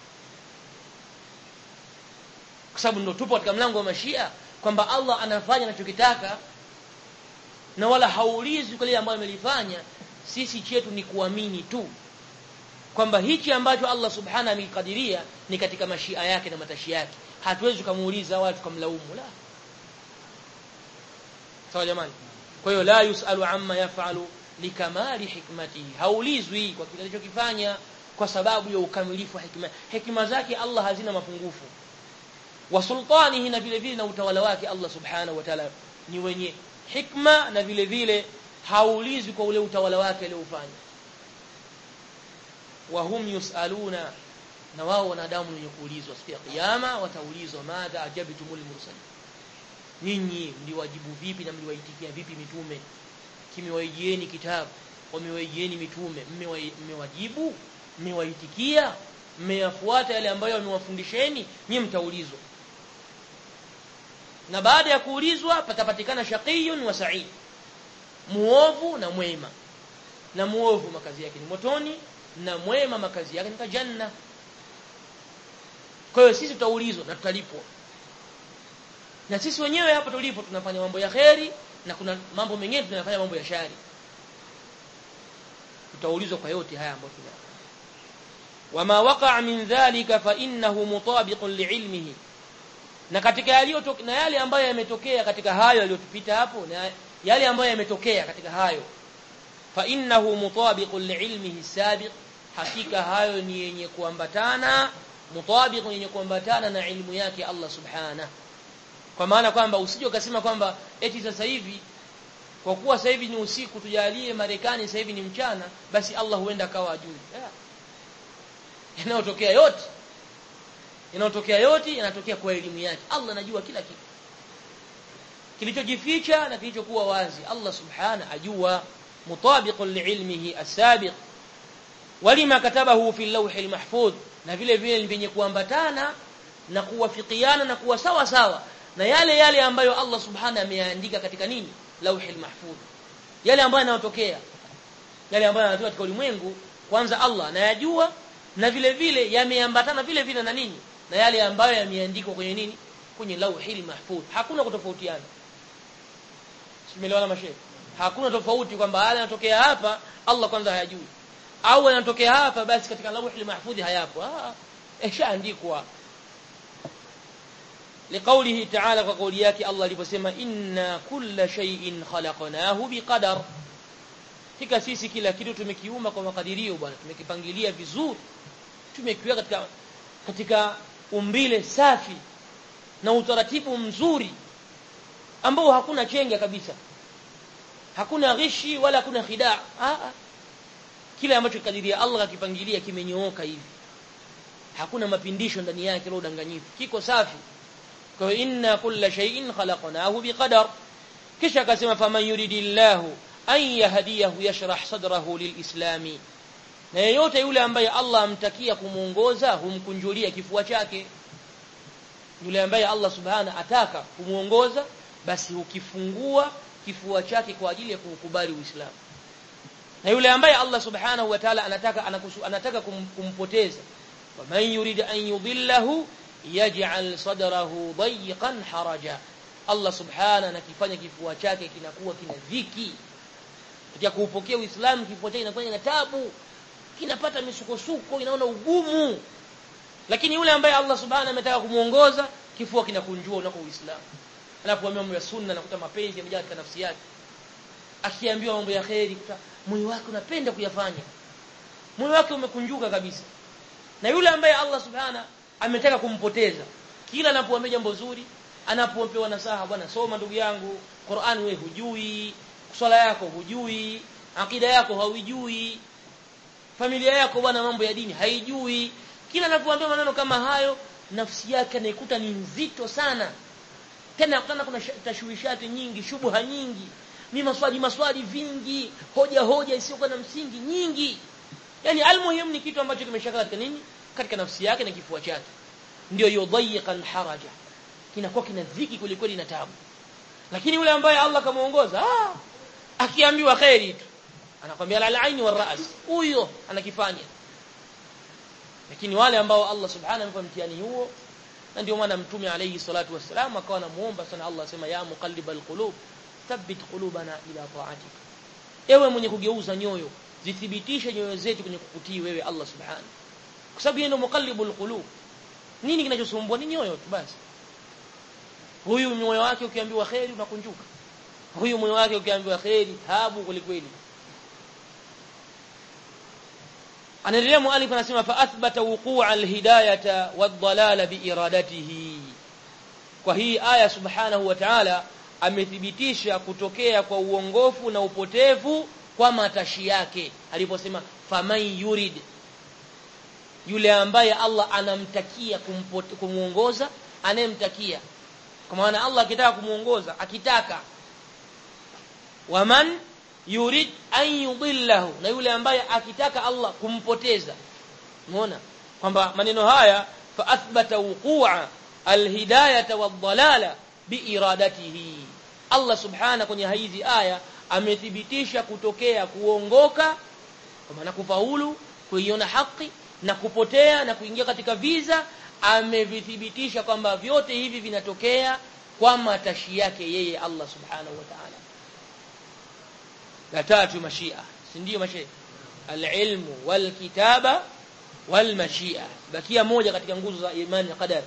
kwa sababu ndio tupo katika mlango wa mashia kwamba Allah anafanya anachokitaka na wala haulizwi kwa lile ambalo amelifanya sisi chetu ni kuamini tu kwamba hichi ambacho Allah subhanahu amekadiria ni katika mashia yake na matashi yake hatuwezi kumuuliza wala tukamlaumu la sawa jamani kwa hiyo la yusalu amma yafalu likamali hikmatihi haulizwi kwa kile alichokifanya kwa sababu ya ukamilifu wa hikma hikma zake Allah hazina mapungufu wa sultanihi na vile vile na utawala wake Allah subhanahu wa ta'ala ni wenye hikma na vile vile haulizwi kwa ule utawala wake aliofanya wa hum yusaluna na wao wanadamu wenye kuulizwa siku ya kiyama wataulizwa madha ajabtumul mursalin ninyi mliwajibu vipi na mliwaitikia vipi mitume kimewaijieni kitabu wamewaijieni mitume mmewajibu mmewaitikia mmeyafuata yale ambayo wamewafundisheni nyinyi mtaulizwa na baada ya kuulizwa patapatikana shaqiyun wa sa'id muovu na mwema na muovu makazi yake ni motoni na mwema makazi yake ni janna kwa hiyo sisi tutaulizwa na tutalipwa na sisi wenyewe hapa tulipo tunafanya mambo ya kheri na kuna mambo mengine tunafanya mambo ya shari tutaulizwa kwa yote haya ambayo tunafanya wama waqa'a min dhalika fa innahu mutabiqun li'ilmihi na katika yaliyo na yale ambayo yametokea katika hayo yaliyotupita hapo na yale ambayo yametokea katika hayo fa innahu mutabiqun li'ilmihi sabiq hakika hayo ni yenye kuambatana mutabiqun yenye kuambatana na ilmu yake Allah subhanahu kwa maana kwamba usije ukasema kwamba eti sasa hivi kwa kuwa sasa hivi ni usiku tujalie Marekani sasa hivi ni mchana basi Allah huenda akawa ajui yanayotokea yote yanayotokea yote yanatokea kwa elimu yake Allah anajua kila kitu kilichojificha na kilichokuwa wazi Allah subhana ajua mutabiqun liilmihi as-sabiq walima katabahu fi al-lawh al-mahfuz na vile vile vyenye kuambatana na kuwafikiana na kuwa sawa sawa na yale yale ambayo Allah subhana ameandika katika nini lawh al-mahfuz yale ambayo yanayotokea yale ambayo yanatokea katika ulimwengu kwanza Allah anayajua na vile vile yameambatana vile vile na nini na yale ambayo yameandikwa kwenye nini kwenye lauhil mahfuz hakuna kutofautiana simeelewana mashehe hakuna tofauti kwamba haya yanatokea hapa Allah kwanza hayajui au yanatokea hapa basi katika lauhil mahfuz hayapo ah ishaandikwa لقوله تعالى وقول yake Allah aliposema inna kulla shay'in khalaqnahu biqadar hakika sisi kila kitu tumekiumba kwa makadirio bwana tumekipangilia vizuri tumekiweka katika katika umbile safi na utaratibu mzuri ambao hakuna chenga kabisa hakuna ghishi wala hakuna khidaa ah kile ambacho kadiria Allah akipangilia kimenyooka hivi hakuna mapindisho ndani yake la udanganyifu kiko safi kwa inna kulla shay'in khalaqnahu biqadar kisha akasema faman yuridillahu an yahdiyahu yashrah sadrahu lilislami na yeyote yule ambaye Allah amtakia kumuongoza humkunjulia kifua chake yule ambaye Allah subhana ataka kumuongoza basi ukifungua kifua chake kwa ajili ya kukubali Uislamu na yule ambaye Allah subhanahu wa ta'ala anataka anakusu, anataka kum, kumpoteza waman yurid an yudillahu yaj'al sadrahu dayiqan haraja Allah subhana anakifanya kifua chake kinakuwa kina dhiki katika kuupokea Uislamu kifua chake kinakuwa kina tabu kinapata misukosuko inaona ugumu lakini yule ambaye Allah subhanahu ametaka kumuongoza kifua kinakunjua unako Uislamu anapoambiwa mambo ya sunna nakuta mapenzi yamejaa katika nafsi yake akiambiwa mambo ya kheri kuta moyo wake unapenda kuyafanya moyo wake umekunjuka kabisa na yule ambaye Allah subhana ametaka kumpoteza kila anapoambia jambo zuri anapopewa nasaha bwana soma ndugu yangu Qur'an wewe hujui swala yako hujui akida yako haujui familia yako bwana mambo ya dini haijui kila anapoambia maneno kama hayo nafsi yake anaikuta ni nzito sana tena kutana kuna tashwishati nyingi shubha nyingi ni maswali maswali vingi hoja hoja isiyokuwa na msingi nyingi yani almuhim ni kitu ambacho kimeshaka katika nini katika nafsi yake na kifua chake ndio yudhayiqan haraja kinakuwa kina dhiki kulikweli na tabu lakini yule ambaye Allah kamuongoza ah akiambiwa khairi tu anakwambia la aini wal ras huyo anakifanya lakini wale ambao Allah subhanahu amempa mtihani huo na ndio maana mtume alayhi salatu wassalam akawa anamuomba sana Allah sema ya muqallibal qulub thabbit qulubana ila ta'atik ewe mwenye kugeuza nyoyo zithibitishe nyoyo zetu kwenye kukutii wewe Allah subhanahu kwa sababu yeye ndio muqallibul qulub nini kinachosumbua ni nyoyo tu basi huyu moyo wake ukiambiwa khairi unakunjuka huyu moyo wake ukiambiwa khairi tabu kwelikweli anaendelea mualif anasema fa athbata wuqu'a alhidayata wadhalala biiradatihi kwa hii aya subhanahu wa ta'ala amethibitisha kutokea kwa uongofu na upotevu kwa matashi yake aliposema faman yurid yule ambaye Allah anamtakia kumuongoza anayemtakia kwa maana Allah akitaka kumuongoza akitaka waman yurid an yudillahu na yule ambaye akitaka Allah kumpoteza umeona kwamba maneno haya fa athbata wuqu'a alhidayata wadhalala biiradatihi Allah subhana kwenye hizi aya amethibitisha kutokea kuongoka kwa maana kufaulu kuiona haki na kupotea na kuingia katika viza amevithibitisha kwamba vyote hivi vinatokea kwa matashi yake yeye Allah subhanahu wa ta'ala la tatu mashia si ndio mashia alilmu walkitaba walmashia bakia moja katika nguzo za imani ya qadar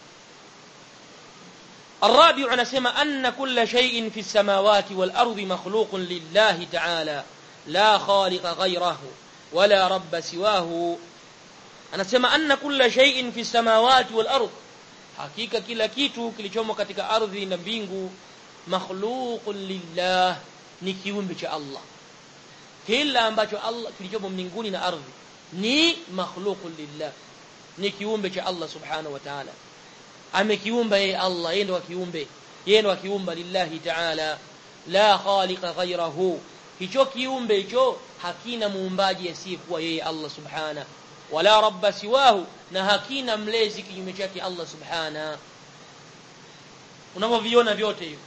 الرابع anasema anna kulla shay'in fi samawati wal ardi makhluqun lillahi ta'ala la khaliqa ghayrahu wala rabba siwahu anasema anna kulla shay'in fi samawati wal ard hakika kila kitu kilichomo katika ardhi na mbingu makhluqun lillah ni kiumbe cha Allah kila ambacho Allah kilichomo mbinguni na ardhi ni makhluqun lillah ni kiumbe cha Allah subhanahu wa ta'ala amekiumba yeye Allah yeye ndo kiumbe yeye ndo kiumba lillahi ta'ala la khaliqa ghayrahu hicho kiumbe hicho hakina muumbaji asiyekuwa yeye Allah subhana wala rabba siwahu na hakina mlezi kinyume chake Allah subhana unavyoviona vyote hivyo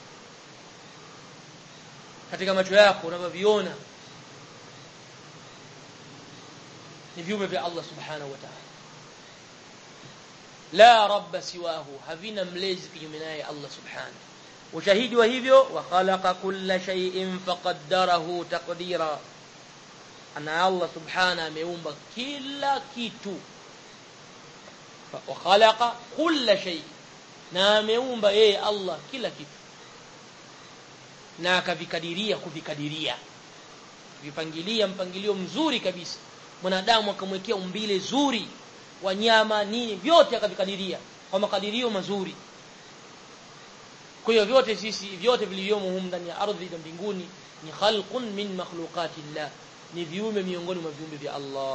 katika macho yako unavyoviona ni viumbe vya Allah subhanahu wa ta'ala la rabba siwahu havina mlezi kinyume naye Allah subhanahu ushahidi wa hivyo wa khalaqa kulla shay'in faqaddarahu taqdira ana Allah subhanahu ameumba kila kitu wa khalaqa kulla shay na ameumba yeye Allah kila kitu na akavikadiria kuvikadiria vipangilia mpangilio mzuri kabisa mwanadamu akamwekea umbile zuri wanyama nini vyote akavikadiria kwa makadirio mazuri kwa hiyo vyote sisi vyote vilivyomo humu ndani ya ardhi na mbinguni ni khalqun min makhluqatillah ni viumbe miongoni mwa viumbe vya Allah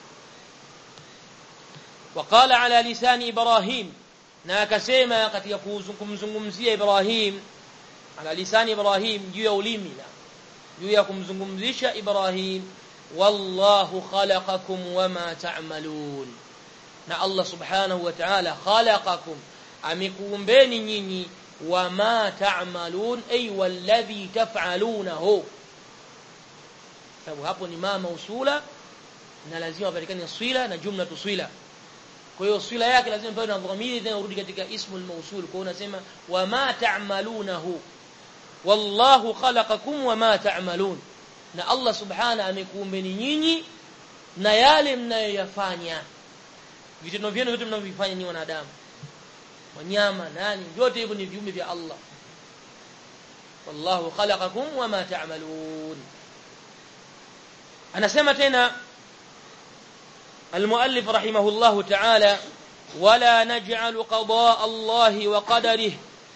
وقال على لسان ابراهيم na akasema katika kumzungumzia Ibrahim ala lisani Ibrahim juu ya ulimi na juu ya kumzungumzisha Ibrahim wallahu khalaqakum wama ta'malun na Allah subhanahu wa ta'ala khalaqakum amekuumbeni nyinyi wama ta'malun ay walladhi taf'alunahu sababu hapo ni mama usula na lazima patikane swila na jumla tuswila kwa hiyo swila yake lazima pawe na dhamiri tena urudi katika ismul mawsul kwa unasema wama ta'malunahu wallahu khalaqakum wama ta'malun na Allah subhana amekuumbeni nyinyi na yale mnayoyafanya vitendo vyenu vyote mnavyofanya ni wanadamu wanyama nani vyote hivyo ni viumbe vya Allah wallahu khalaqakum wama ta'malun anasema tena المؤلف رحمه الله تعالى ولا نجعل قضاء الله وقدره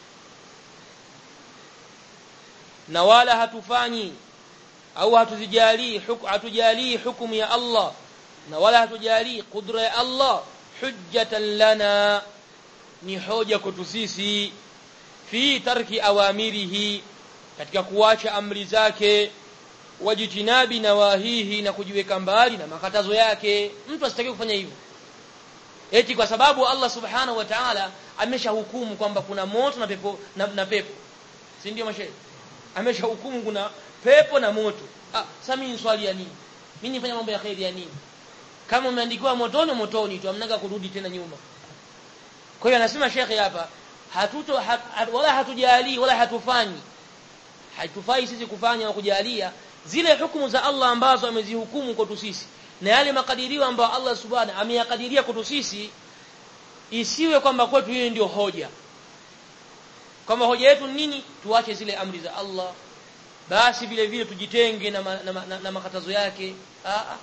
na wala hatufanyi au hatuzijalii hatujalii hukumu ya Allah na wala hatujalii kudra ya Allah hujjatan lana ni hoja kwetu sisi fi tarki awamirihi katika kuacha amri zake wajitinabi nawahihi na kujiweka mbali na makatazo yake mtu asitaki kufanya hivyo eti kwa sababu Allah subhanahu wa ta'ala ameshahukumu kwamba kuna moto na pepo na, na pepo si ndio mashehe ameshahukumu kuna pepo na moto ah sasa mimi swali ya nini mimi nifanya mambo ya khairi ya nini kama umeandikiwa motoni motoni tu amnaga kurudi tena nyuma kwa hiyo anasema shekhe hapa hatuto hat, hat, wala hatujali wala hatufanyi haitufai sisi kufanya na kujalia zile hukumu za Allah ambazo amezihukumu kwetu sisi na yale makadirio ambayo Allah subhanahu ameyakadiria kwetu sisi isiwe kwamba kwetu hiyo ndio hoja kama hoja yetu nini tuache zile amri za Allah basi vile vile tujitenge na, ma, na, na, na makatazo yake Aa.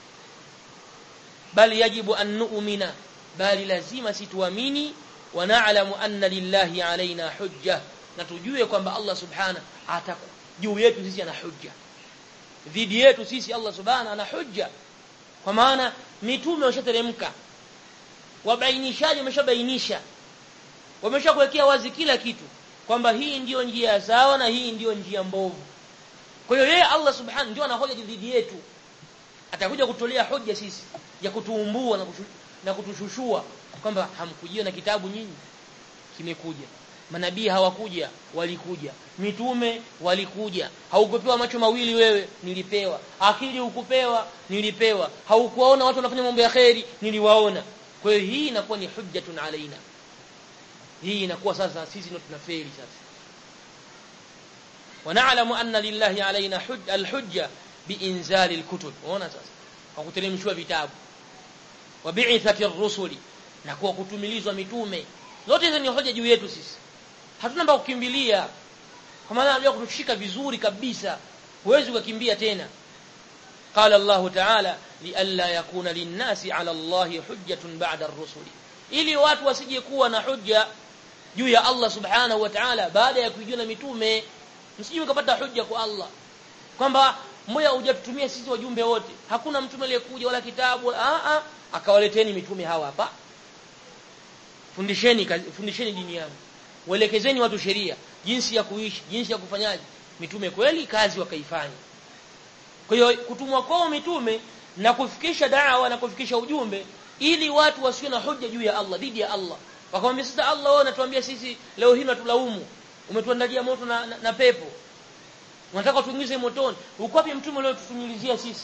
bali yajibu an nu'mina bali lazima situamini wa na'lamu anna lillahi alaina hujja na tujue kwamba Allah subhana juu yetu sisi ana hujja dhidi yetu sisi Allah subhana ana hujja kwa maana mitume washateremka wabainishaji wameshabainisha wameshakuwekea wazi kila kitu kwamba hii ndiyo njia sawa na hii ndiyo njia mbovu kwa hiyo yeye Allah subhanahu ndio anahoja dhidi yetu atakuja kutolea hoja sisi ya kutuumbua na, kushu, na kutushushua kwamba hamkujia na kitabu nyinyi kimekuja manabii hawakuja walikuja mitume walikuja haukupewa macho mawili wewe nilipewa akili hukupewa nilipewa haukuwaona watu wanafanya mambo ya kheri niliwaona kwa hiyo hii inakuwa ni hujjatun alaina hii inakuwa sasa sisi ndio tunafeli sasa ونعلم أن لله علينا حج الحجة بإنزال الكتب unaona sasa kwa kuteremshwa vitabu wabi'ithati ar-rusuli na kwa kutumilizwa mitume zote hizo ni hoja juu yetu sisi hatuna mbao kukimbilia kwa maana anajua kutushika vizuri kabisa huwezi kukimbia tena قال الله تعالى لئلا يكون للناس على الله حجة بعد الرسل ili watu wasije kuwa na hujja juu ya Allah subhanahu wa ta'ala baada ya kujua mitume msije mkapata hujja kwa Allah kwamba moja hujatutumia sisi wajumbe wote hakuna mtume aliyekuja wala kitabu a a akawaleteni mitume hawa hapa fundisheni fundisheni dini yangu waelekezeni watu sheria jinsi ya kuishi jinsi ya kufanyaje mitume kweli kazi wakaifanya kwa hiyo kutumwa kwao mitume na kufikisha da'wa na kufikisha ujumbe ili watu wasiwe na hoja juu ya Allah dhidi ya Allah wakamwambia sasa Allah wewe unatuambia sisi leo hii unatulaumu umetuandalia moto na, na, na pepo unataka tuingize motoni uko wapi mtume leo tutunyilizia sisi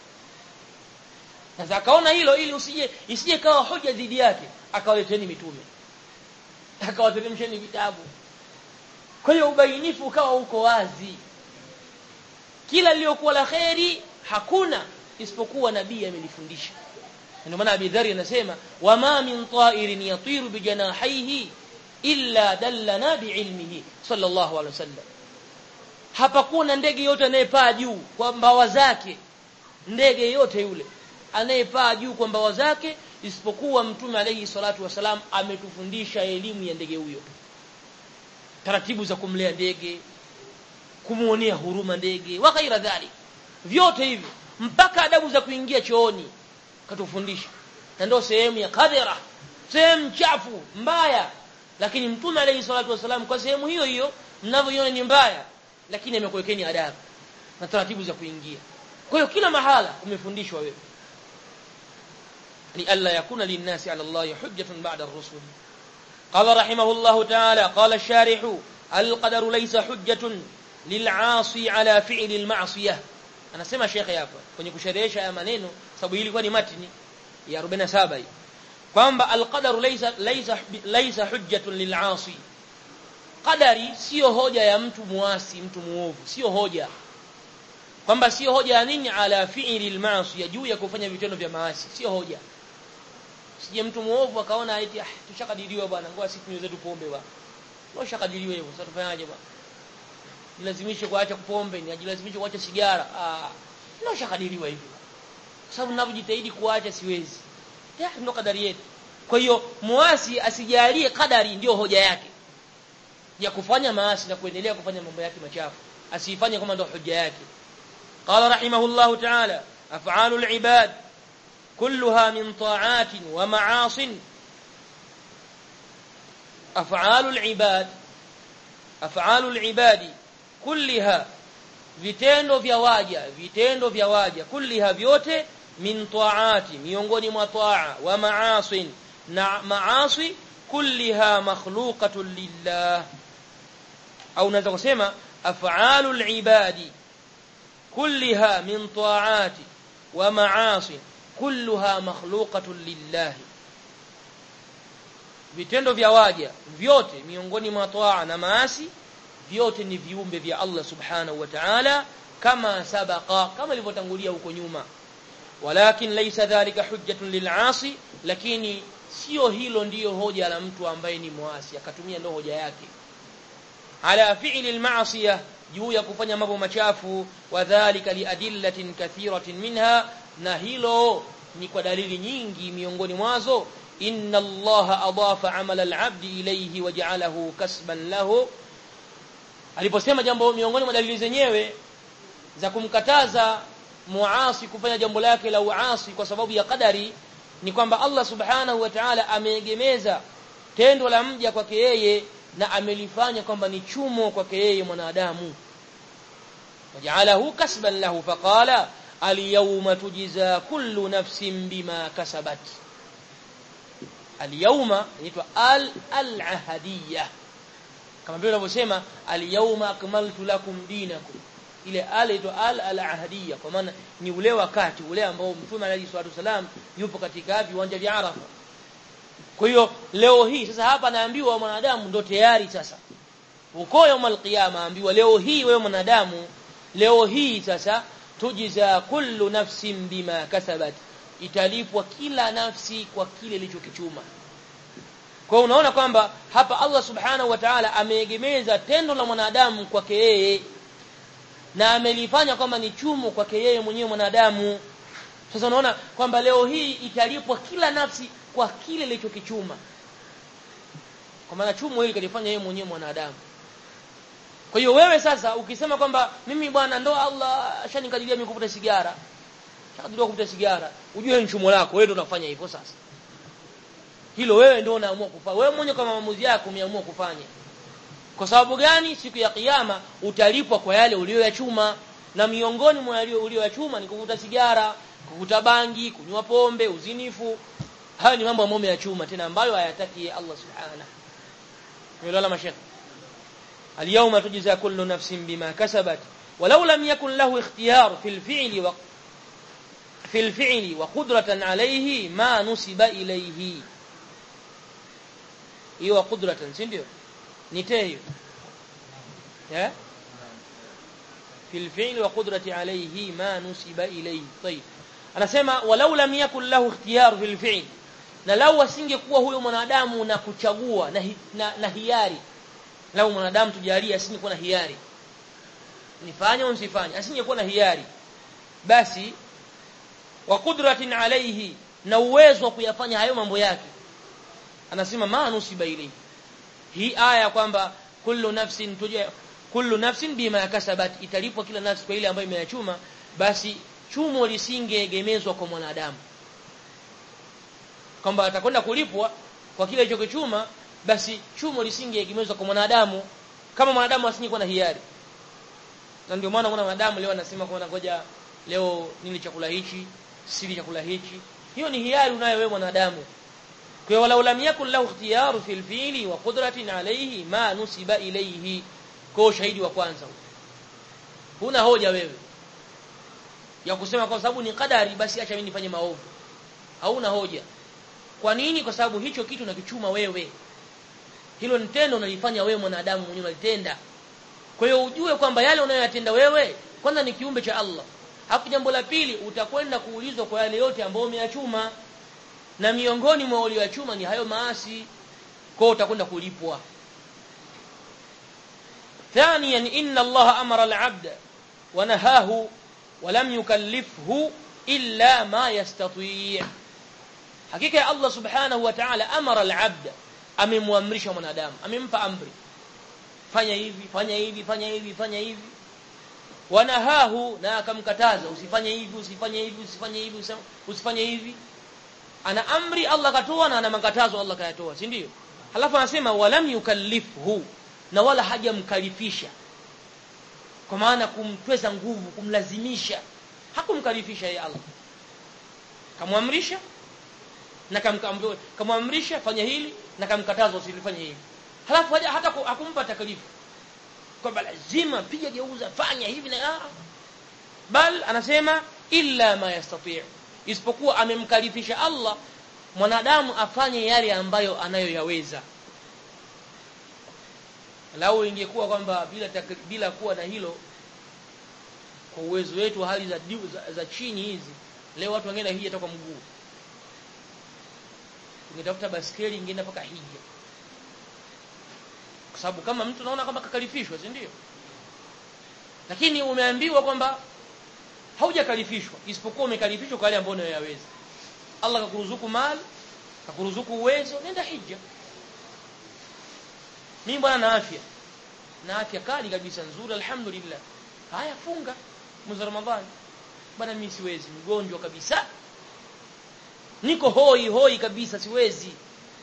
sasa akaona hilo ili usije isije kawa hoja dhidi yake akawaleteni mitume akawateremsheni vitabu kwa hiyo ubainifu ukawa uko wazi kila lililokuwa la kheri hakuna isipokuwa nabii amelifundisha ndio maana Abi Dharr anasema wama min ta'irin yatiru bijanahihi illa dallana biilmihi sallallahu alaihi wasallam hapakuwa na ndege yote anayepaa juu kwa mbawa zake ndege yote yule anayepaa juu kwa mbawa zake isipokuwa mtume alayhi salatu wasalam ametufundisha elimu ya ndege huyo taratibu za kumlea ndege kumuonea huruma ndege wa ghaira dhalik vyote hivi mpaka adabu za kuingia chooni katufundisha na ndio sehemu ya kadhira sehemu chafu mbaya lakini mtume alayhi salatu wasalam kwa sehemu hiyo hiyo mnavyoiona ni mbaya lakini amekuwekeni adabu na taratibu za kuingia kwa hiyo kila mahala umefundishwa wewe ni alla yakuna linnasi ala Allah hujjatun ba'da ar-rusul qala rahimahullah ta'ala qala ash-sharih al-qadaru laysa hujjatun lil'asi ala fi'li al-ma'siyah anasema shekhe hapa kwenye kusherehesha haya maneno sababu hili ilikuwa ni matini ya 47 hii kwamba al-qadaru laysa laysa laysa hujjatun lil'asi qadari sio hoja ya mtu muasi mtu muovu sio hoja kwamba sio hoja ya nini ala fi'li al-ma'si juu ya kufanya vitendo vya maasi sio hoja sije mtu muovu akaona eti ah tushakadiriwa bwana ngoja sisi tunywe zetu pombe bwana ngoja shakadiriwa hivyo sasa tufanyaje bwana nilazimishe kuacha kupombe ni ajilazimishe kuacha sigara ah ndio shakadiriwa hivyo sababu ninapojitahidi kuacha siwezi ya ndio kadari yetu kwa hiyo muasi asijalie kadari ndio hoja yake ya kufanya maasi na kuendelea kufanya mambo yake machafu asifanye kama ndio hoja yake qala rahimahullahu ta'ala af'alul ibad كلها من طاعات ومعاص أفعال العباد أفعال العباد كلها vitendo vya waja vitendo vya waja kulliha vyote min taati miongoni mwa taa wa maasin na maasi kulliha makhluqatun lillah au unaweza kusema af'alul ibadi kulliha min taati wa maasin kulluha makhluqatun lillah vitendo vya waja vyote miongoni mwa taa na maasi vyote ni viumbe vya Allah subhanahu wa ta'ala kama sabaqa kama ilivyotangulia huko nyuma walakin laysa dhalika hujjatun lil'asi lakini sio hilo ndiyo hoja la mtu ambaye ni muasi akatumia ndo hoja yake ala fi'li al-ma'siyah juu ya kufanya mambo machafu wadhālika liadillatin kathiratin minha na hilo ni kwa dalili nyingi miongoni mwazo inna allaha adafa amala al-'abdi ilayhi waja'alahu kasban lahu aliposema jambo miongoni mwa dalili zenyewe za kumkataza muasi kufanya jambo lake la uasi kwa sababu ya kadari ni kwamba Allah subhanahu wa ta'ala ameegemeza tendo la mja kwake yeye na amelifanya kwamba ni chumo kwake yeye mwanadamu wajalahu kasban lahu faqala alyawma tujza kullu nafsin bima kasabat alyawma inaitwa al al-ahadiyya kama vile unavyosema alyawma akmaltu lakum dinakum ile al inaitwa al al-ahadiyya kwa maana ni ule wakati ule ambao mtume alayhi salatu wasalam yupo katika viwanja vya Arafa kwa hiyo leo hii sasa hapa naambiwa mwanadamu ndo tayari sasa uko yaumul qiyama ambiwa leo hii wewe mwanadamu leo hii sasa tujiza kullu nafsin bima kasabat italipwa kila nafsi kwa kile ilichokichuma kwa hiyo unaona kwamba hapa Allah subhanahu wa ta'ala ameegemeza tendo la mwanadamu kwake yeye na amelifanya kwamba ni chumo kwake yeye mwenyewe mwanadamu sasa unaona kwamba leo hii italipwa kila nafsi kwa kile ilichokichuma kwa maana chumo hili kalifanya yeye mwenyewe mwanadamu kwa hiyo wewe sasa ukisema kwamba mimi bwana ndo Allah ashanikadiria mimi kuvuta sigara shakadiria kuvuta sigara ujue ni chumo lako wewe ndio unafanya hivyo sasa hilo wewe ndio unaamua kufanya wewe mwenyewe kama maamuzi yako umeamua kufanya kwa sababu gani siku ya kiyama utalipwa kwa yale uliyoyachuma na miongoni mwa yale uliyoyachuma ni kuvuta sigara kuvuta bangi kunywa pombe uzinifu haya ni mambo ambayo ya chuma tena ambayo hayataki Allah subhanahu wa mashekh اليوم تجزى كل نفس بما كسبت ولو لم يكن له اختيار في الفعل و في الفعل وقدرة عليه ما نسب إليه hiyo qudratan si ndio nitee hiyo eh fil fi'l wa qudrati alayhi ma nusiba ilayhi tayib anasema walau lam yakul lahu ikhtiyar fil fi'l na lau asingekuwa huyo mwanadamu na kuchagua na, hi, na, na hiari lau mwanadamu tujalie asingekuwa na hiari nifanye au nisifanye asingekuwa na hiari basi wa qudratin alayhi na uwezo wa kuyafanya hayo mambo yake anasema ma nusiba ilayhi hii aya kwamba kullu nafsin tuja kullu nafsin bima kasabat italipwa kila nafsi kwa ile ambayo imeyachuma basi chumo lisingeegemezwa kwa mwanadamu kwamba atakwenda kulipwa kwa kile alichokichuma basi chumo lisingeegemezwa kwa mwanadamu kama mwanadamu asingekuwa na hiari na ndio maana kuna mwanadamu leo anasema kwa ngoja leo nili chakula hichi sili chakula hichi hiyo ni hiari unayo wewe mwanadamu kwa hiyo walau lam yakun lahu ikhtiyaru fil fi'li wa qudratin alayhi ma nusiba ilayhi kwa ushahidi wa kwanza huna hoja wewe ya kusema kwa sababu ni kadari basi acha mimi nifanye maovu hauna hoja kwa nini kwa sababu hicho kitu unakichuma wewe hilo ni tendo unalifanya wewe mwanadamu mwenyewe unalitenda kwa hiyo ujue kwamba yale unayoyatenda wewe kwanza ni kiumbe cha Allah hapo jambo la pili utakwenda kuulizwa kwa yale yote ambayo umeyachuma na miongoni mwa ulioyachuma ni hayo maasi kwa hiyo utakwenda kulipwa ثانيا ان الله امر العبد ونهاه ولم يكلفه الا ما يستطيع hakika Allah subhanahu wa ta'ala amara al-abd amemwamrisha mwanadamu amempa amri fanya hivi fanya hivi fanya hivi fanya hivi wanahahu na akamkataza usifanye hivi usifanye hivi usifanye hivi usifanye hivi ana amri Allah katoa na ana makatazo Allah kayatoa si ndio halafu anasema walam yukallifhu na wala hajamkalifisha kwa maana kumtweza nguvu kumlazimisha hakumkalifisha yeye Allah kamwamrisha na kamwamrisha fanya hili na kamkataza usilifanye hivi halafu haja hata hakumpa taklifu kwamba lazima piga geuza fanya hivi na bal anasema illa ma yastati' isipokuwa amemkalifisha Allah mwanadamu afanye yale ambayo anayoyaweza lau ingekuwa kwamba bila takri, bila kuwa na hilo kwa uwezo wetu hali za, za, za chini hizi leo watu wangeenda hija kwa mguu tungetafuta baskeli ingeenda mpaka hija kwa sababu kama mtu naona kwamba kakalifishwa si ndio lakini umeambiwa kwamba haujakalifishwa isipokuwa umekalifishwa kwa yale ambayo unayoyaweza Allah kakuruzuku mali kakuruzuku uwezo nenda hija mimi bwana na afya na afya kali kabisa nzuri alhamdulillah haya funga mwezi ramadhani bwana mimi siwezi mgonjwa kabisa niko hoi hoi kabisa siwezi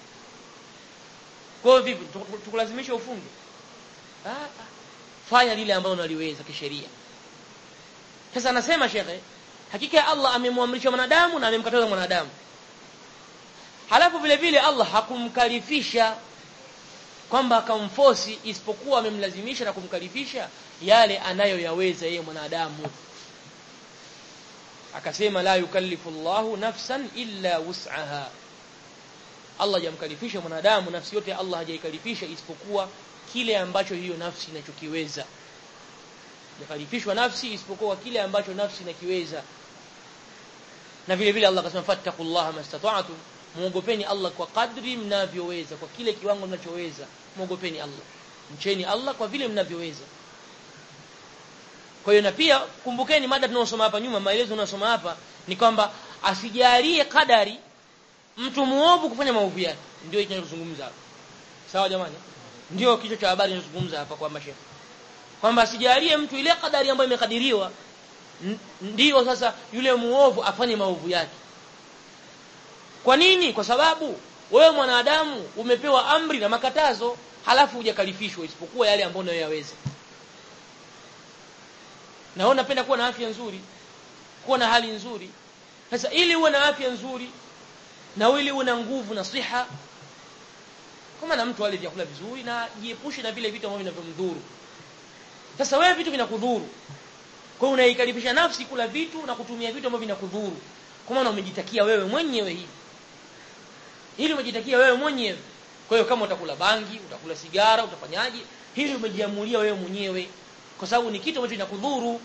kwa hiyo vipi tukulazimisha ufunge ah, ah. fanya lile ambalo unaliweza kisheria sasa anasema shekhe hakika ya Allah amemwamrisha mwanadamu na amemkataza mwanadamu halafu vile vile Allah hakumkalifisha kwamba akamfosi isipokuwa amemlazimisha na kumkalifisha yale anayoyaweza yeye mwanadamu akasema la yukallifu Allahu nafsan illa wus'aha Allah hajamkalifisha mwanadamu nafsi yote Allah hajaikalifisha isipokuwa kile ambacho hiyo nafsi inachokiweza hajakalifishwa nafsi isipokuwa kile ambacho nafsi inakiweza na vile vile Allah akasema fattaqullaha mastata'tum muogopeni Allah kwa kadri mnavyoweza kwa kile kiwango mnachoweza muogopeni Allah mcheni Allah kwa vile mnavyoweza kwa hiyo na pia kumbukeni mada tunayosoma hapa nyuma maelezo tunayosoma hapa ni kwamba asijalie kadari mtu muovu kufanya maovu yake ndio hicho tunachozungumza hapa sawa jamani ndio kichwa cha habari tunazungumza hapa kwa mashehe kwamba asijalie mtu ile kadari ambayo imekadiriwa ndiyo sasa yule muovu afanye maovu yake kwa nini kwa sababu wewe mwanadamu umepewa amri na makatazo halafu hujakalifishwa isipokuwa yale ambayo unayoyaweza na wewe unapenda kuwa na afya nzuri kuwa na hali nzuri sasa ili uwe na afya nzuri na ili uwe na nguvu na siha kama na mtu ale vyakula vizuri na jiepushe na vile vitu ambavyo vinavyomdhuru sasa wewe vitu vinakudhuru kwa hiyo unaikaribisha nafsi kula vitu na kutumia vitu ambavyo vinakudhuru kwa maana umejitakia wewe mwenyewe hivi hili umejitakia wewe mwenyewe kwa hiyo kama utakula bangi utakula sigara utafanyaje hili umejiamulia wewe mwenyewe kwa sababu ni kitu ambacho kinakudhuru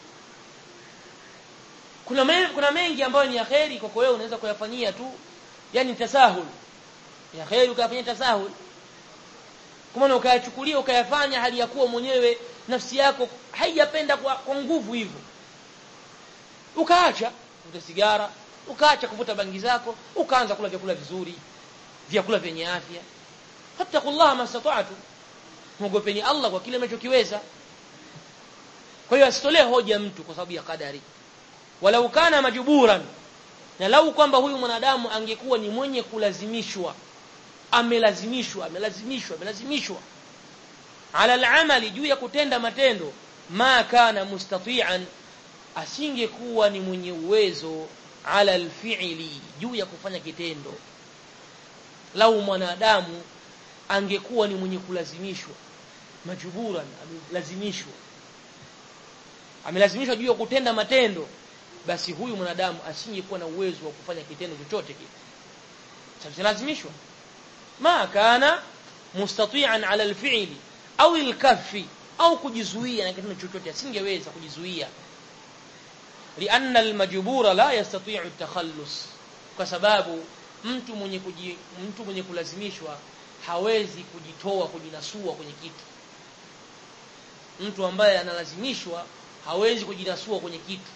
kuna me, kuna mengi ambayo ni yaheri kwa wewe unaweza kuyafanyia tu yani tasahul yaheri ukayafanyia tasahul kama ukayachukulia ukayafanya hali ya kuwa mwenyewe nafsi yako haijapenda kwa, kwa nguvu hivyo ukaacha kuvuta sigara ukaacha kuvuta bangi zako ukaanza kula vyakula vizuri vyakula vyenye afya fattaqullaha mastata'tu muogopeni Allah kwa kile mnachokiweza kwa hiyo asitolee hoja mtu kwa sababu ya kadari walau kana majburan na lau kwamba huyu mwanadamu angekuwa ni mwenye kulazimishwa amelazimishwa amelazimishwa amelazimishwa ala al-amali juu ya kutenda matendo ma kana mustati'an asingekuwa ni mwenye uwezo ala al-fi'li juu ya kufanya kitendo lau mwanadamu angekuwa ni mwenye kulazimishwa majburan amelazimishwa amelazimishwa juu ya kutenda matendo basi huyu mwanadamu asingekuwa na uwezo wa kufanya kitendo chochote kile sababu lazimishwa ma kana mustati'an ala al-fi'li au al-kaffi au kujizuia na kitendo chochote asingeweza kujizuia lianna al-majbura la yastati'u at-takhallus kwa sababu mtu mwenye kuji, mtu mwenye kulazimishwa hawezi kujitoa kujinasua kwenye kitu mtu ambaye analazimishwa hawezi kujinasua kwenye kitu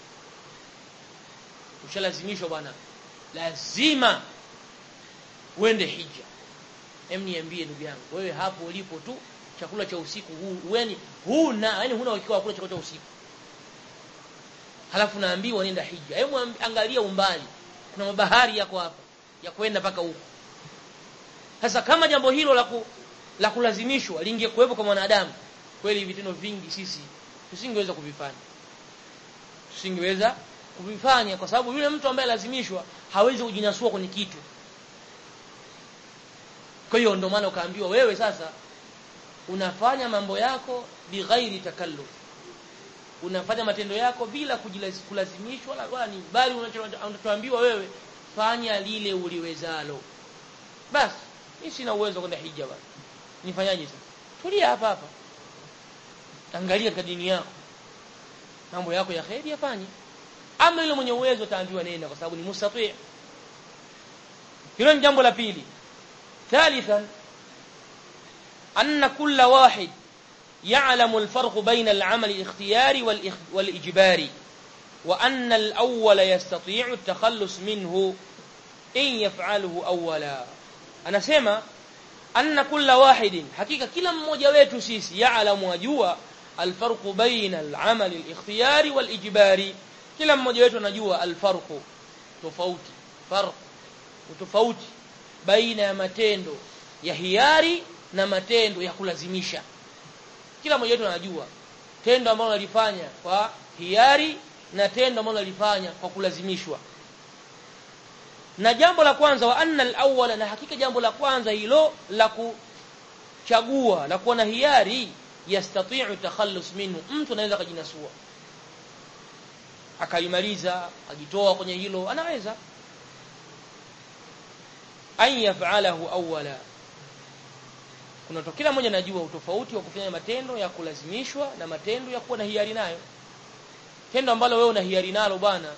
ushalazimishwa bwana lazima uende hija hem niambie ndugu yangu wewe hapo ulipo tu chakula cha usiku huu yani huna yani huna uhakika wa kula chakula cha usiku halafu naambiwa nenda hija hebu angalia umbali kuna mabahari yako hapa ya kwenda mpaka huko sasa kama jambo hilo la ku, la kulazimishwa lingekuwepo kwa mwanadamu kweli vitendo vingi sisi tusingeweza kuvifanya tusingeweza kuvifanya kwa sababu yule mtu ambaye lazimishwa hawezi kujinasua kwenye kitu kwa hiyo ndio maana ukaambiwa wewe sasa unafanya mambo yako bighairi takalluf unafanya matendo yako bila kulazimishwa wala ni bali unachoambiwa wewe fanya lile uliwezalo basi mimi sina uwezo kwenda hija bwana nifanyaje sasa tulia hapa hapa angalia katika dini yako mambo yako ya khairi yafanye ama yule mwenye uwezo ataambiwa nenda kwa sababu ni mustati hilo ni jambo la pili ثالثا أن كل واحد يعلم الفرق بين العمل الاختياري والإجباري وأن الأول يستطيع التخلص منه إن يفعله أولا أنا سيما أن كل واحد حقيقة كلا mmoja wetu sisi يعلم وجوا الفرق بين العمل الاختياري والإجباري kila mmoja wetu anajua alfarqu tofauti farq tofauti baina ya matendo ya hiari na matendo ya kulazimisha kila mmoja wetu anajua tendo ambalo analifanya kwa hiari na tendo ambalo analifanya kwa kulazimishwa na jambo la kwanza wa anna al-awwala na hakika jambo la kwanza hilo la kuchagua la kuwa na hiari yastati'u takhallus minhu mtu anaweza kujinasua akalimaliza ajitoa kwenye hilo anaweza an yaf'alahu awwala kuna to kila mmoja anajua utofauti wa kufanya matendo ya kulazimishwa na matendo ya kuwa na hiari nayo tendo ambalo wewe una hiari nalo bwana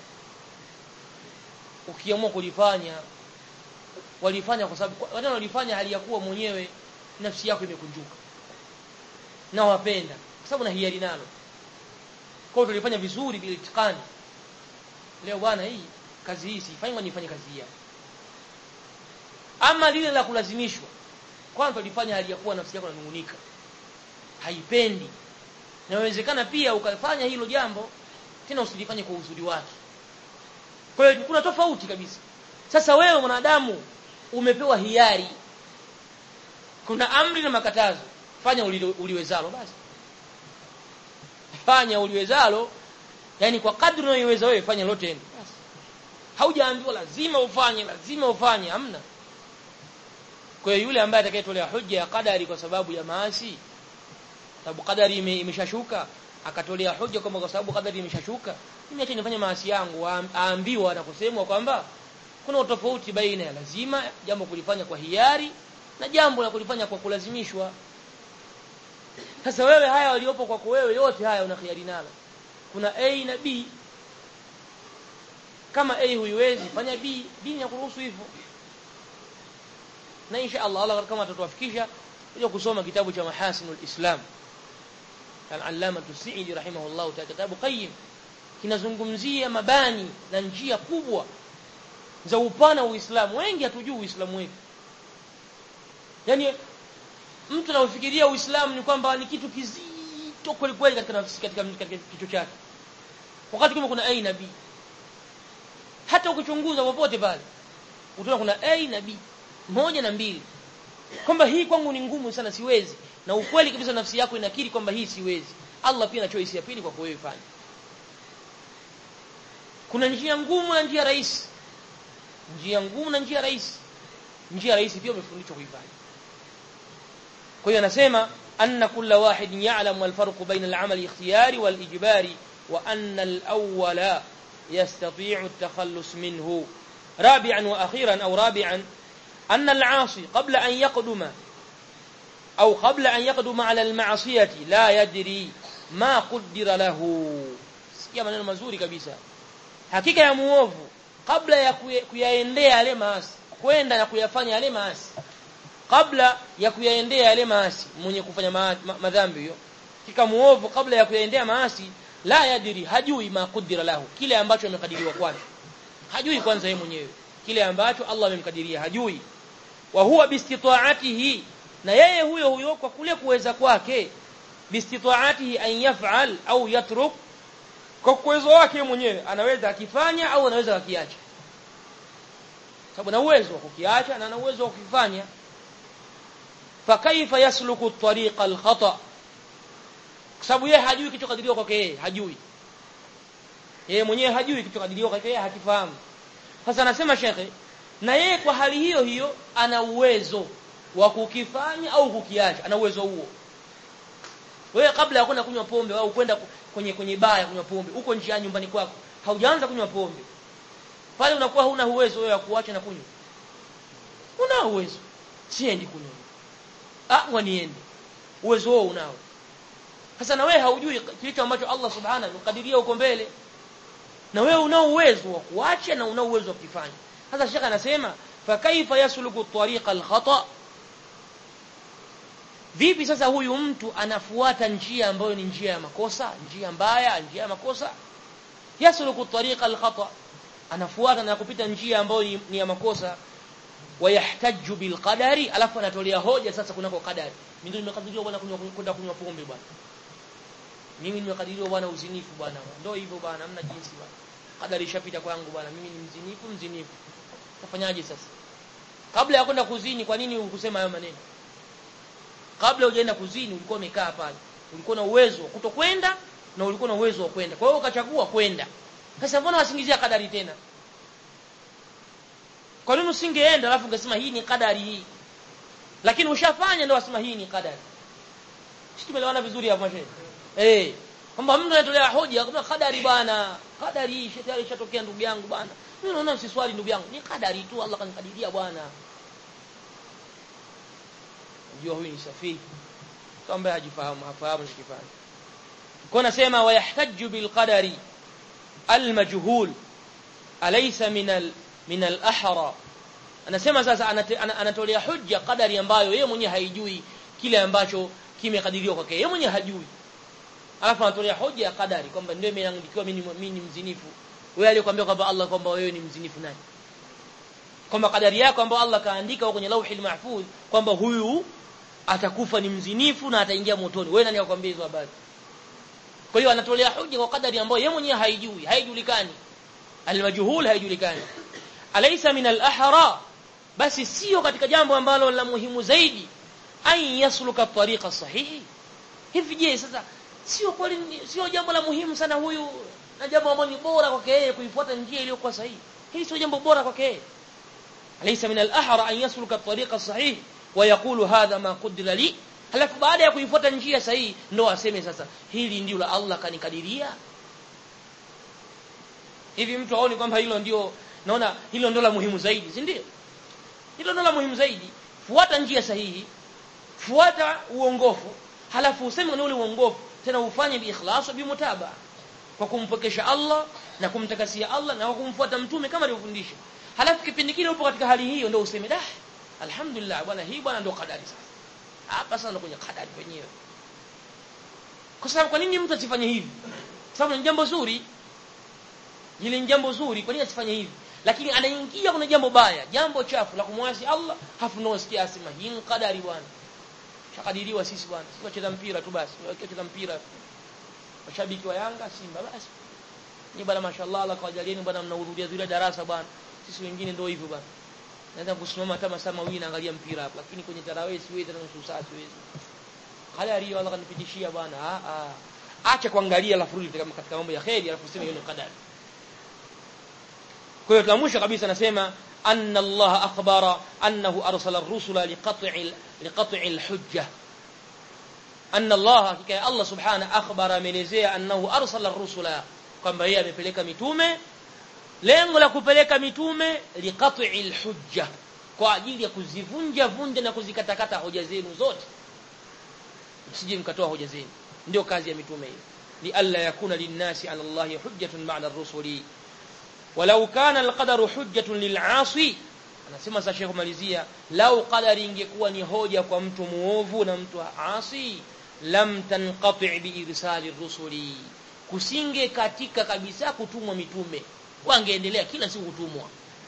ukiamua kulifanya walifanya kwa sababu wale walifanya hali ya kuwa mwenyewe nafsi yako imekunjuka na wapenda kwa sababu na hiari nalo kwa hiyo tulifanya vizuri bila itikani leo bwana hii kazi hii sifanyi nifanye kazi hii ama lile la kulazimishwa kwanza tulifanya hali ya kuwa nafsi yako inanungunika haipendi na inawezekana pia ukafanya hilo jambo tena usilifanye kwa uzuri wake kwa hiyo kuna tofauti kabisa sasa wewe mwanadamu umepewa hiari kuna amri na makatazo fanya uliwezalo basi fanya uliwezalo yani kwa kadri unayoweza wewe fanya lote basi haujaambiwa lazima ufanye lazima ufanye hamna kwa hiyo yule ambaye atakayetolea hoja ya kadari kwa sababu ya maasi sababu kadari imeshashuka akatolea hoja kwamba kwa sababu kadari imeshashuka mimi acha nifanye maasi yangu aambiwa na kusemwa kwamba kuna utofauti baina ya lazima jambo kulifanya kwa hiari na jambo la kulifanya kwa kulazimishwa sasa wewe haya waliopo kwako wewe yote haya una hiari nalo kuna A na B kama A huiwezi fanya B dini ya kuruhusu hivyo na insha Allah Allah kama atatuwafikisha kuja kusoma kitabu cha mahasinul islam al-allama tusaidi rahimahullah ta'ala kitabu qayyim kinazungumzia mabani na njia kubwa za upana wa Uislamu wengi hatujui Uislamu wetu yani mtu anaofikiria Uislamu ni kwamba ni kitu kizito kweli kweli katika nafsi katika, katika kichwa chake wakati kama kuna A na B hata ukichunguza popote pale utaona kuna A na B moja na mbili kwamba hii kwangu ni ngumu sana siwezi na ukweli kabisa nafsi yako inakiri kwamba hii siwezi Allah pia ana choice ya pili kwa wewe fanya kuna njia ngumu na njia rahisi njia ngumu na njia rahisi njia rahisi pia umefundishwa kuifanya kwa hiyo anasema anna kulla wahid ya'lamu al-farq bayna al-amal ikhtiyari wal-ijbari wa anna al-awwala yastati'u at-takhallus minhu rabi'an wa akhiran aw rabi'an أن العاصي قبل أن يقدم أو قبل أن يقدم على المعصية لا يدري ما قدر له sikia maneno mazuri kabisa hakika ya muovu kabla ya kuyaendea yale maasi kwenda na kuyafanya yale maasi kabla ya kuyaendea yale maasi mwenye kufanya madhambi hiyo hakika muovu kabla ya kuyaendea maasi la yadiri hajui ma qudira lahu kile ambacho amekadiriwa kwake hajui kwanza yeye mwenyewe kile ambacho Allah amemkadiria hajui wa huwa bistitaatihi na yeye huyo huyo kwa kule kuweza kwake bistitaatihi an yaf'al au yatruk kwa uwezo wake mwenyewe anaweza akifanya au anaweza akiacha sababu na uwezo wa kukiacha na ana uwezo wa kukifanya fakaifa yasluku at-tariqa al-khata kwa sababu yeye hajui kilichokadiriwa kwake yeye hajui yeye mwenyewe hajui kilichokadiriwa kwake yeye hakifahamu sasa anasema shekhe na yeye kwa hali hiyo hiyo ana uwezo wa kukifanya au kukiacha ana uwezo huo wewe kabla ya kwenda kunywa pombe au kwenda kwenye kwenye baa ya kunywa pombe uko njiani nyumbani kwako haujaanza kunywa pombe pale unakuwa huna uwezo wewe wa kuacha na kunywa una uwezo siendi kunywa ah waniende uwezo huo unao sasa na wewe haujui kilicho ambacho Allah subhanahu amekadiria uko mbele na wewe unao uwezo wa kuacha na unao uwezo wa kufanya sasa shekha anasema fa kaifa yasluku tariqa al-khata vipi sasa huyu mtu anafuata njia ambayo ni njia ya makosa njia mbaya njia ya makosa yasluku tariqa al-khata anafuata na kupita njia ambayo ni, ni ya makosa wayahtaju bil qadari alafu anatolea hoja sasa kunako qadari mimi ndio nimekadiriwa bwana kunywa kwenda kunywa pombe bwana mimi nimekadiriwa bwana uzinifu bwana ndio hivyo bwana hamna jinsi bwana kadari ishapita kwangu bwana mimi ni mzinifu mzinifu tafanyaje sasa kabla ya kwenda kuzini kwa nini ukusema hayo maneno kabla hujaenda kuzini ulikuwa umekaa pale ulikuwa na uwezo wa kutokwenda na ulikuwa na uwezo wa kwenda kwa hiyo ukachagua kwenda sasa mbona wasingizia kadari tena kwa nini usingeenda alafu ungesema hii ni kadari hii lakini ushafanya ndio wasema hii ni kadari sisi tumeelewana vizuri hapo mashehe eh kwamba mtu anatolea hoja kwamba kadari bwana kadari hii tayari ishatokea ndugu yangu bwana mimi naona msiswali ndugu yangu ni kadari tu Allah kanikadiria bwana unajua huyu ni safihi mtu ambaye hajifahamu hafahamu chokifanya kwa nasema wayahtaju bilqadari almajhul alaysa min al min al-ahra anasema sasa anatolea hujja kadari ambayo yeye mwenyewe haijui kile ambacho kimekadiriwa kwake yeye mwenyewe hajui alafu anatolea hoja ya kadari kwamba ndio imeandikiwa mimi mimi ni mzinifu wewe aliyekwambia kwamba Allah kwamba wewe ni mzinifu nani kwamba kadari yako ambayo Allah kaandika kwenye lauhi mahfudh kwamba huyu atakufa ni mzinifu na ataingia motoni wewe nani akwambia hizo habari kwa hiyo anatolea hoja kwa kadari ambayo yeye mwenyewe haijui haijulikani almajhul haijulikani alaysa min al-ahra basi sio katika jambo ambalo la muhimu zaidi an yasluka tariqa sahihi hivi je sasa sio kweli sio jambo la muhimu sana huyu na jambo ambalo ni bora kwake yeye kuifuata njia iliyokuwa sahihi hili sio jambo bora kwake yeye alaysa min al-ahra an yasluka tariqa sahihi wa yaqulu hadha ma qaddara li halafu baada ya kuifuata njia sahihi ndo aseme sasa hili ndio la Allah kanikadiria hivi mtu aone kwamba hilo ndio naona hilo ndio la muhimu zaidi si ndio hilo ndio la muhimu zaidi fuata njia sahihi fuata uongofu halafu useme na ule uongofu tena ufanye biikhlas bi mutaba kwa kumpokesha Allah na kumtakasia Allah na kumfuata mtume kama alivyofundisha halafu kipindi kile upo katika hali hiyo ndio useme dah alhamdulillah bwana hii bwana ndio kadari sasa hapa sasa kwenye kadari wenyewe kwa sababu kwa nini mtu asifanye hivi sababu ni jambo zuri hili ni jambo zuri kwa nini asifanye hivi lakini anaingia kwenye jambo baya jambo chafu la kumwasi Allah hafu ndio sikia asema hii ni kadari bwana shakadiriwa sisi bwana sisi wacheza mpira tu basi wacheza mpira mashabiki wa Yanga Simba basi ni bwana mashallah Allah kawajalieni bwana mnahurudia zile darasa bwana sisi wengine ndio hivyo bwana naweza kusimama hata masaa mawili naangalia mpira hapa lakini kwenye tarawih siwezi tena nusu saa siwezi kadari Allah kanipitishia bwana ah ah acha kuangalia alafu rudi katika mambo ya khairi alafu sema hiyo ni kadari kwa hiyo tuamsha kabisa nasema أن الله أخبر أنه أرسل الرسل لقطع لقطع الحجة أن الله كي الله سبحانه أخبر ملزيه أنه أرسل الرسل kwamba yeye amepeleka mitume lengo la kupeleka mitume liqat'i alhujja kwa ajili ya kuzivunja vunja na kuzikatakata hoja zenu zote msije mkatoa hoja zenu ndio kazi ya mitume hiyo li alla yakuna linnasi ala allahi hujjatun ba'da ar-rusuli walau kana alqadaru hujjatun lil'asi anasema sasa Sheikh malizia lau qadari ingekuwa ni hoja kwa mtu muovu na mtu asi lam tanqati' biirsali rusuli kusinge katika kabisa kutumwa mitume wangeendelea kila siku kutumwa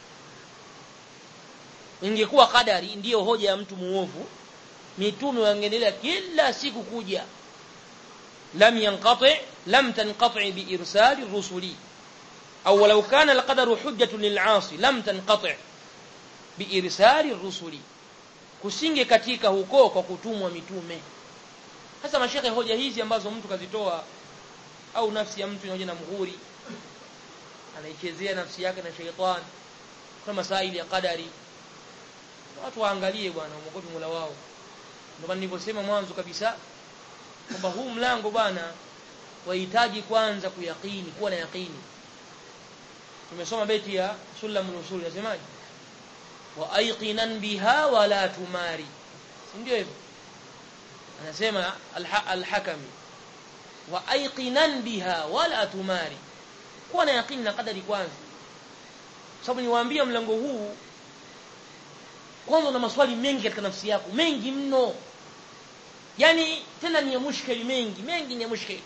ingekuwa kadari ndiyo hoja ya mtu muovu mitume wangeendelea kila siku kuja lam yanqati lam tanqati biirsali rusuli أو ولو كان القدر حجة للعاصي لم تنقطع بإرسال الرسل kusinge katika huko kwa kutumwa mitume hasa mashekhe hoja hizi ambazo mtu kazitoa au nafsi ya mtu inaoja na mghuri anaichezea nafsi yake na sheitani kuna masaili ya qadari watu waangalie bwana mwogopi Mola wao ndio nilivyosema mwanzo kabisa kwamba huu mlango bwana wahitaji kwanza kuyakini kuwa na yakini tumesoma beti ya sulamul usul inasemaje wa ayqinan biha wa la tumari ndio hivyo anasema al-hakami wa ayqinan biha wa la tumari kuwa na yakini na kadari kwanza sababu niwaambia mlango huu kwanza una maswali mengi katika nafsi yako mengi mno yani tena ni ya mushkeli mengi mengi ni ya mushkeli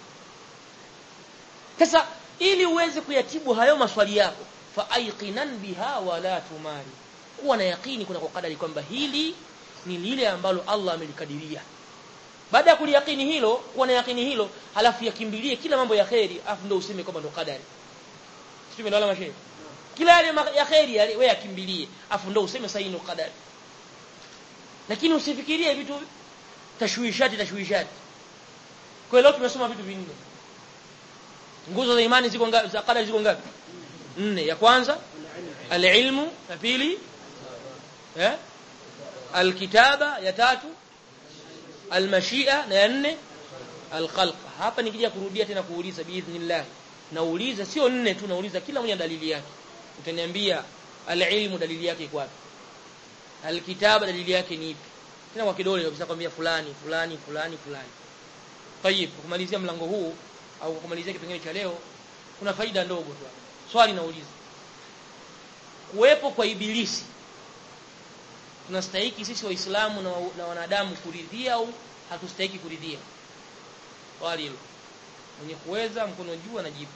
sasa ili uweze kuyatibu hayo maswali yako fa ayqinan biha wa la tumari kuwa na yakini kuna kwa kadari kwamba hili ni lile ambalo Allah amelikadiria baada ya kuliyakini hilo kuwa na yakini hilo halafu yakimbilie kila mambo ya kheri afu ndio useme kwamba ndo kadari tumeelewana mashehe kila yale ma- ya khairi yale wewe yakimbilie afu ndio useme saini qadari lakini usifikirie vitu tashwishati tashwishati kwa hiyo leo tumesoma vitu vinne nguzo za imani ziko ngapi za qadari ziko ngapi nne ya kwanza alilmu ya pili eh alkitaba ya tatu almashia na ya nne alkhalq hapa nikija kurudia tena kuuliza biidhnillah nauliza sio nne tu nauliza kila mmoja dalili yake utaniambia alilmu dalili yake iko wapi alkitaba dalili yake ni ipi tena kwa kidole kabisa kwambia fulani fulani fulani fulani tayib kumalizia mlango huu au kumalizia kipengele cha leo kuna faida ndogo tu hapa. swali nauliza kuwepo kwa ibilisi tunastahiki sisi waislamu na, wa- na wanadamu kuridhia au hatustahiki kuridhia swali hilo mwenye kuweza mkono juu anajibu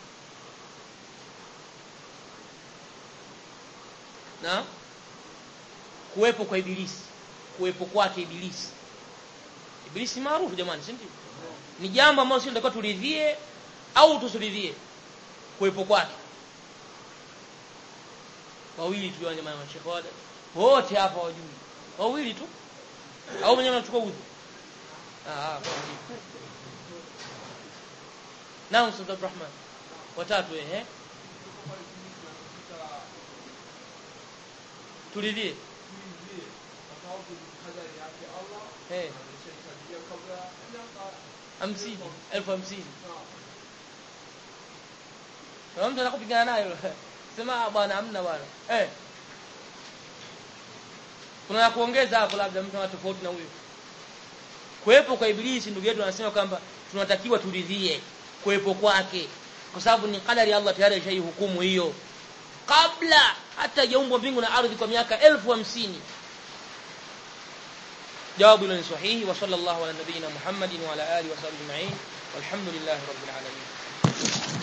na kuwepo kwa ibilisi kuwepo kwake ibilisi ibilisi maarufu jamani si ndio ni jambo ambalo sisi tunatakiwa turidhie au tusiridhie kuwepo kwake wawili tu jamani mashekhe wada wote hapa wajui wawili tu au mwenyewe anachukua udhu ah ah kwa nini? naam Ustadh Abdurrahman watatu eh turidhie eh hamsini elfu hamsini Kuna mtu anakupigana nayo sema "Ah, bwana hamna bwana eh kuna ya kuongeza hapo labda mtu ana tofauti na huyo kuwepo kwa ibilisi ndugu yetu anasema kwamba tunatakiwa turidhie kuwepo kwake kwa sababu ni kadari ya Allah tayari ashaihukumu hiyo kabla hata jaumbwa mbingu na ardhi kwa miaka elfu hamsini jawabu hilo ni sahihi wa sallallahu ala nabiyyina muhammadin wa ala alihi wa sahbihi ajma'in walhamdulillahi rabbil alamin